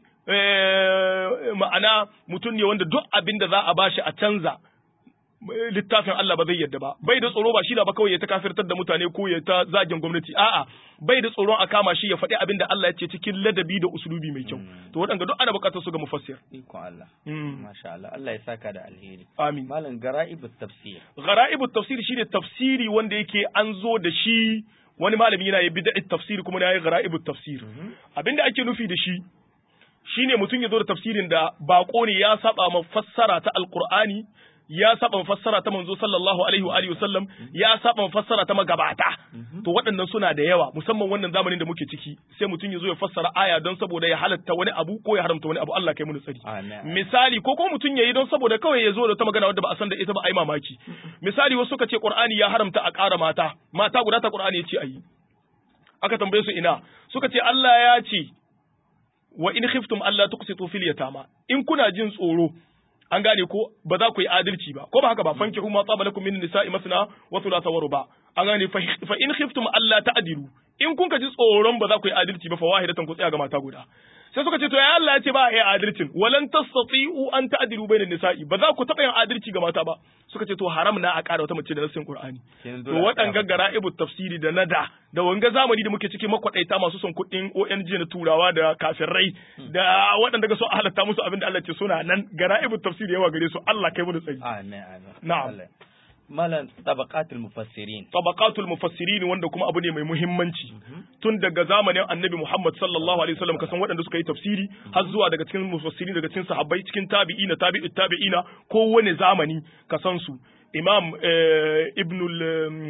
eh, ma'ana mutum ne wanda duk abin da za a bashi a canza littafin Allah ba zai yadda ba bai da tsoro ba shi da ba kawai ya ta kafirtar da mutane ko ya ta zagin gwamnati a'a bai da tsoron a kama shi ya faɗi abin da Allah ya ce cikin ladabi da usulubi mai kyau to waɗanda duk ana buƙatar su ga mufassir ikon Allah Mm. masha Allah Allah ya saka da alheri amin malam gara'ibut tafsir ghara'ibu tafsir shine tafsiri wanda yake an zo da shi wani malami yana yi bid'at tafsir kuma yana yi ghara'ibu tafsir abinda ake nufi da shi shine mutum ya zo da tafsirin da bako ne ya saba ma fassara ta alqur'ani ya saba ma fassara ta manzo sallallahu alaihi wa alihi wasallam ya saba ma fassara ta magabata to waɗannan suna da yawa musamman wannan zamanin da muke ciki sai mutum ya zo ya fassara aya don saboda ya halatta wani abu ko ya haramta wani abu Allah kai mu tsari amin misali ko kuma mutum yayi don saboda kawai ya zo da ta magana wadda ba a san da ita ba ai mamaki misali wasu suka ce Qur'ani ya haramta a ƙara mata mata guda ta Qur'ani ya ce ayi aka tambaye su ina suka ce Allah ya ce wa in khiftum alla tuqsitu fil yatama in kuna jin tsoro an gane ko ba za ku yi adalci ba ko ba haka ba fankihu ma tsaba lakum min nisa'i masna wa thulatha wa ruba an gane fa fa in khiftum alla ta'dilu in kun ka ji tsoron ba za ku yi adalci ba fa wahidatan ku tsaya ga mata guda sai suka ce to ya Allah ya ce ba a yi adalcin walan tastati'u an ta'dilu bainan nisa'i ba za ku taɓa yin adalci ga mata ba suka ce to haram na a ƙara wata mace da nassin Qur'ani Kenan to dole a waɗanga gara'ibu tafsiri da nada da wanga zamani da muke cikin makwaɗaita masu son kuɗin ONG na turawa da kafirai da waɗanda ga so a halatta musu abin da Allah ce suna nan gara'ibu tafsiri yawa gare su Allah kai mu da tsari Amin amin. Na'am. Allah. Malam tabaqatul mufassirin. tabaqatul mufassirin wanda kuma abu ne mai muhimmanci tun daga zamanin annabi Muhammad sallallahu alaihi wasallam kasan waɗanda suka yi tafsiri har zuwa daga cikin mufassirin daga cikin sahabbai cikin tabi'ina tabi'ut tabi'ina ko wani zamani kasan su imam eh, ibnul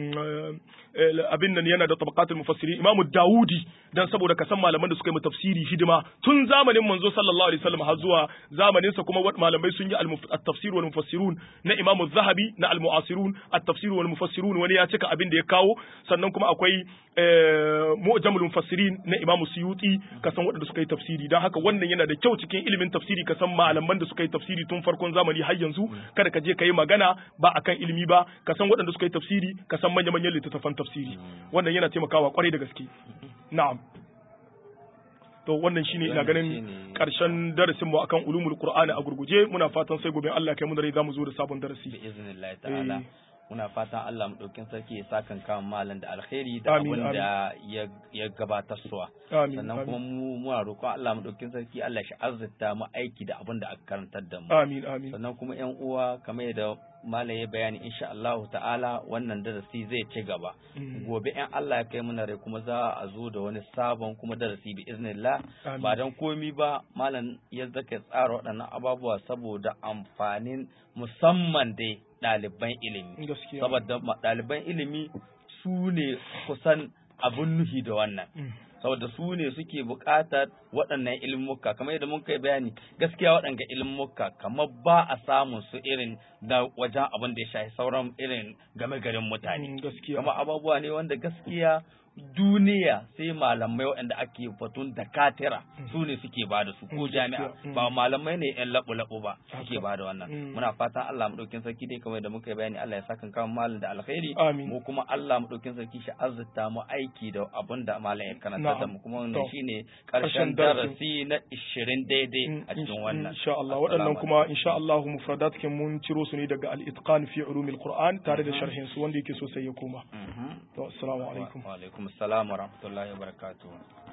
eh, abin nan yana da tabaqatul mufassirin imam daudi dan saboda kasan malaman da suka yi tafsiri hidima tun zamanin manzo sallallahu alaihi wasallam har zuwa zamanin sa kuma wat- malamai sun yi al-muf- at-tafsir wal mufassirun na imam zahabi na al-mu'asirun at-tafsir wal mufassirun wani ya cika abin da ya kawo sannan kuma akwai eh, mu'jamul mufassirin na imam suyuti kasan waɗanda suka yi tafsiri dan haka wannan yana da kyau cikin ilimin tafsiri kasan malaman da suka yi tafsiri tun farkon zamani har yanzu kada ka je ka yi magana ba akan ilimi ba kasan waɗanda suka yi tafsiri kasan manya-manyan littattafan tafsiri wannan yana taimakawa kwarai da gaske na'am to wannan shine ina Wannan ganin shine- karshen darasin mu akan ulumul qur'ani a gurguje muna fatan sai gobe Allah kai mu da rai zamu zo da sabon bi darasi iznillahi ta'ala Eh. muna fatan Allah mu daukin sarki ya sakan kan malam da alkhairi da Amin, abin da ya ya gabatar suwa amin sannan kuma amin mu muna roƙon Allah mu daukin sarki Allah shi azzata mu aiki da abin da aka karantar da mu amin amin sannan kuma yan uwa kamar yadda malam ya bayani insha Allah ta'ala wannan darasi zai ci gaba Mm. gobe in Allah ya kai mana rai kuma za a zo da wani sabon kuma darasi bi iznillah Amin. ba dan komi ba malam ya zaka tsara waɗannan ababuwa saboda amfanin musamman dai ɗaliban ilimi gaskiya saboda ma- ɗaliban ilimi su ne kusan abun nuhi da wannan Mm. saboda su ne suke buƙatar waɗannan ilmuka kamar yadda mun kai bayani gaskiya waɗanga ilmuka kamar ba a samun su irin da wajen abin da ya shafi sauran irin game garin mutane Mm, gaskiya kamar abubuwa ne wanda gaskiya duniya sai malamai waɗanda ake fatun da katira su ne suke ba da su ko Gaskiya, jami'a mm. ba malamai ne yan laɓu-laɓu ba suke Haka. ba da wannan Mm. muna fatan Allah mu ɗaukin sarki dai kamar da muka yi bayani Allah ya saka kan malam da alkhairi Amin. mu kuma Allah mu ɗaukin sarki shi azzata mu aiki da abin da malam ya karanta da Na'am. mu kuma wannan To. shine Ƙarshen karshen darasin. darasi na 20 daidai Mm, a cikin in- wannan insha Allah Assalamu waɗannan kuma alaikum. insha Allah mufradat kin mun ciro su ne daga al-itqan fi ulumil qur'an tare da sharhin su wanda yake so sai ya koma Mhm. to assalamu alaikum wa alaikum assalam wa rahmatullahi wa barakatuh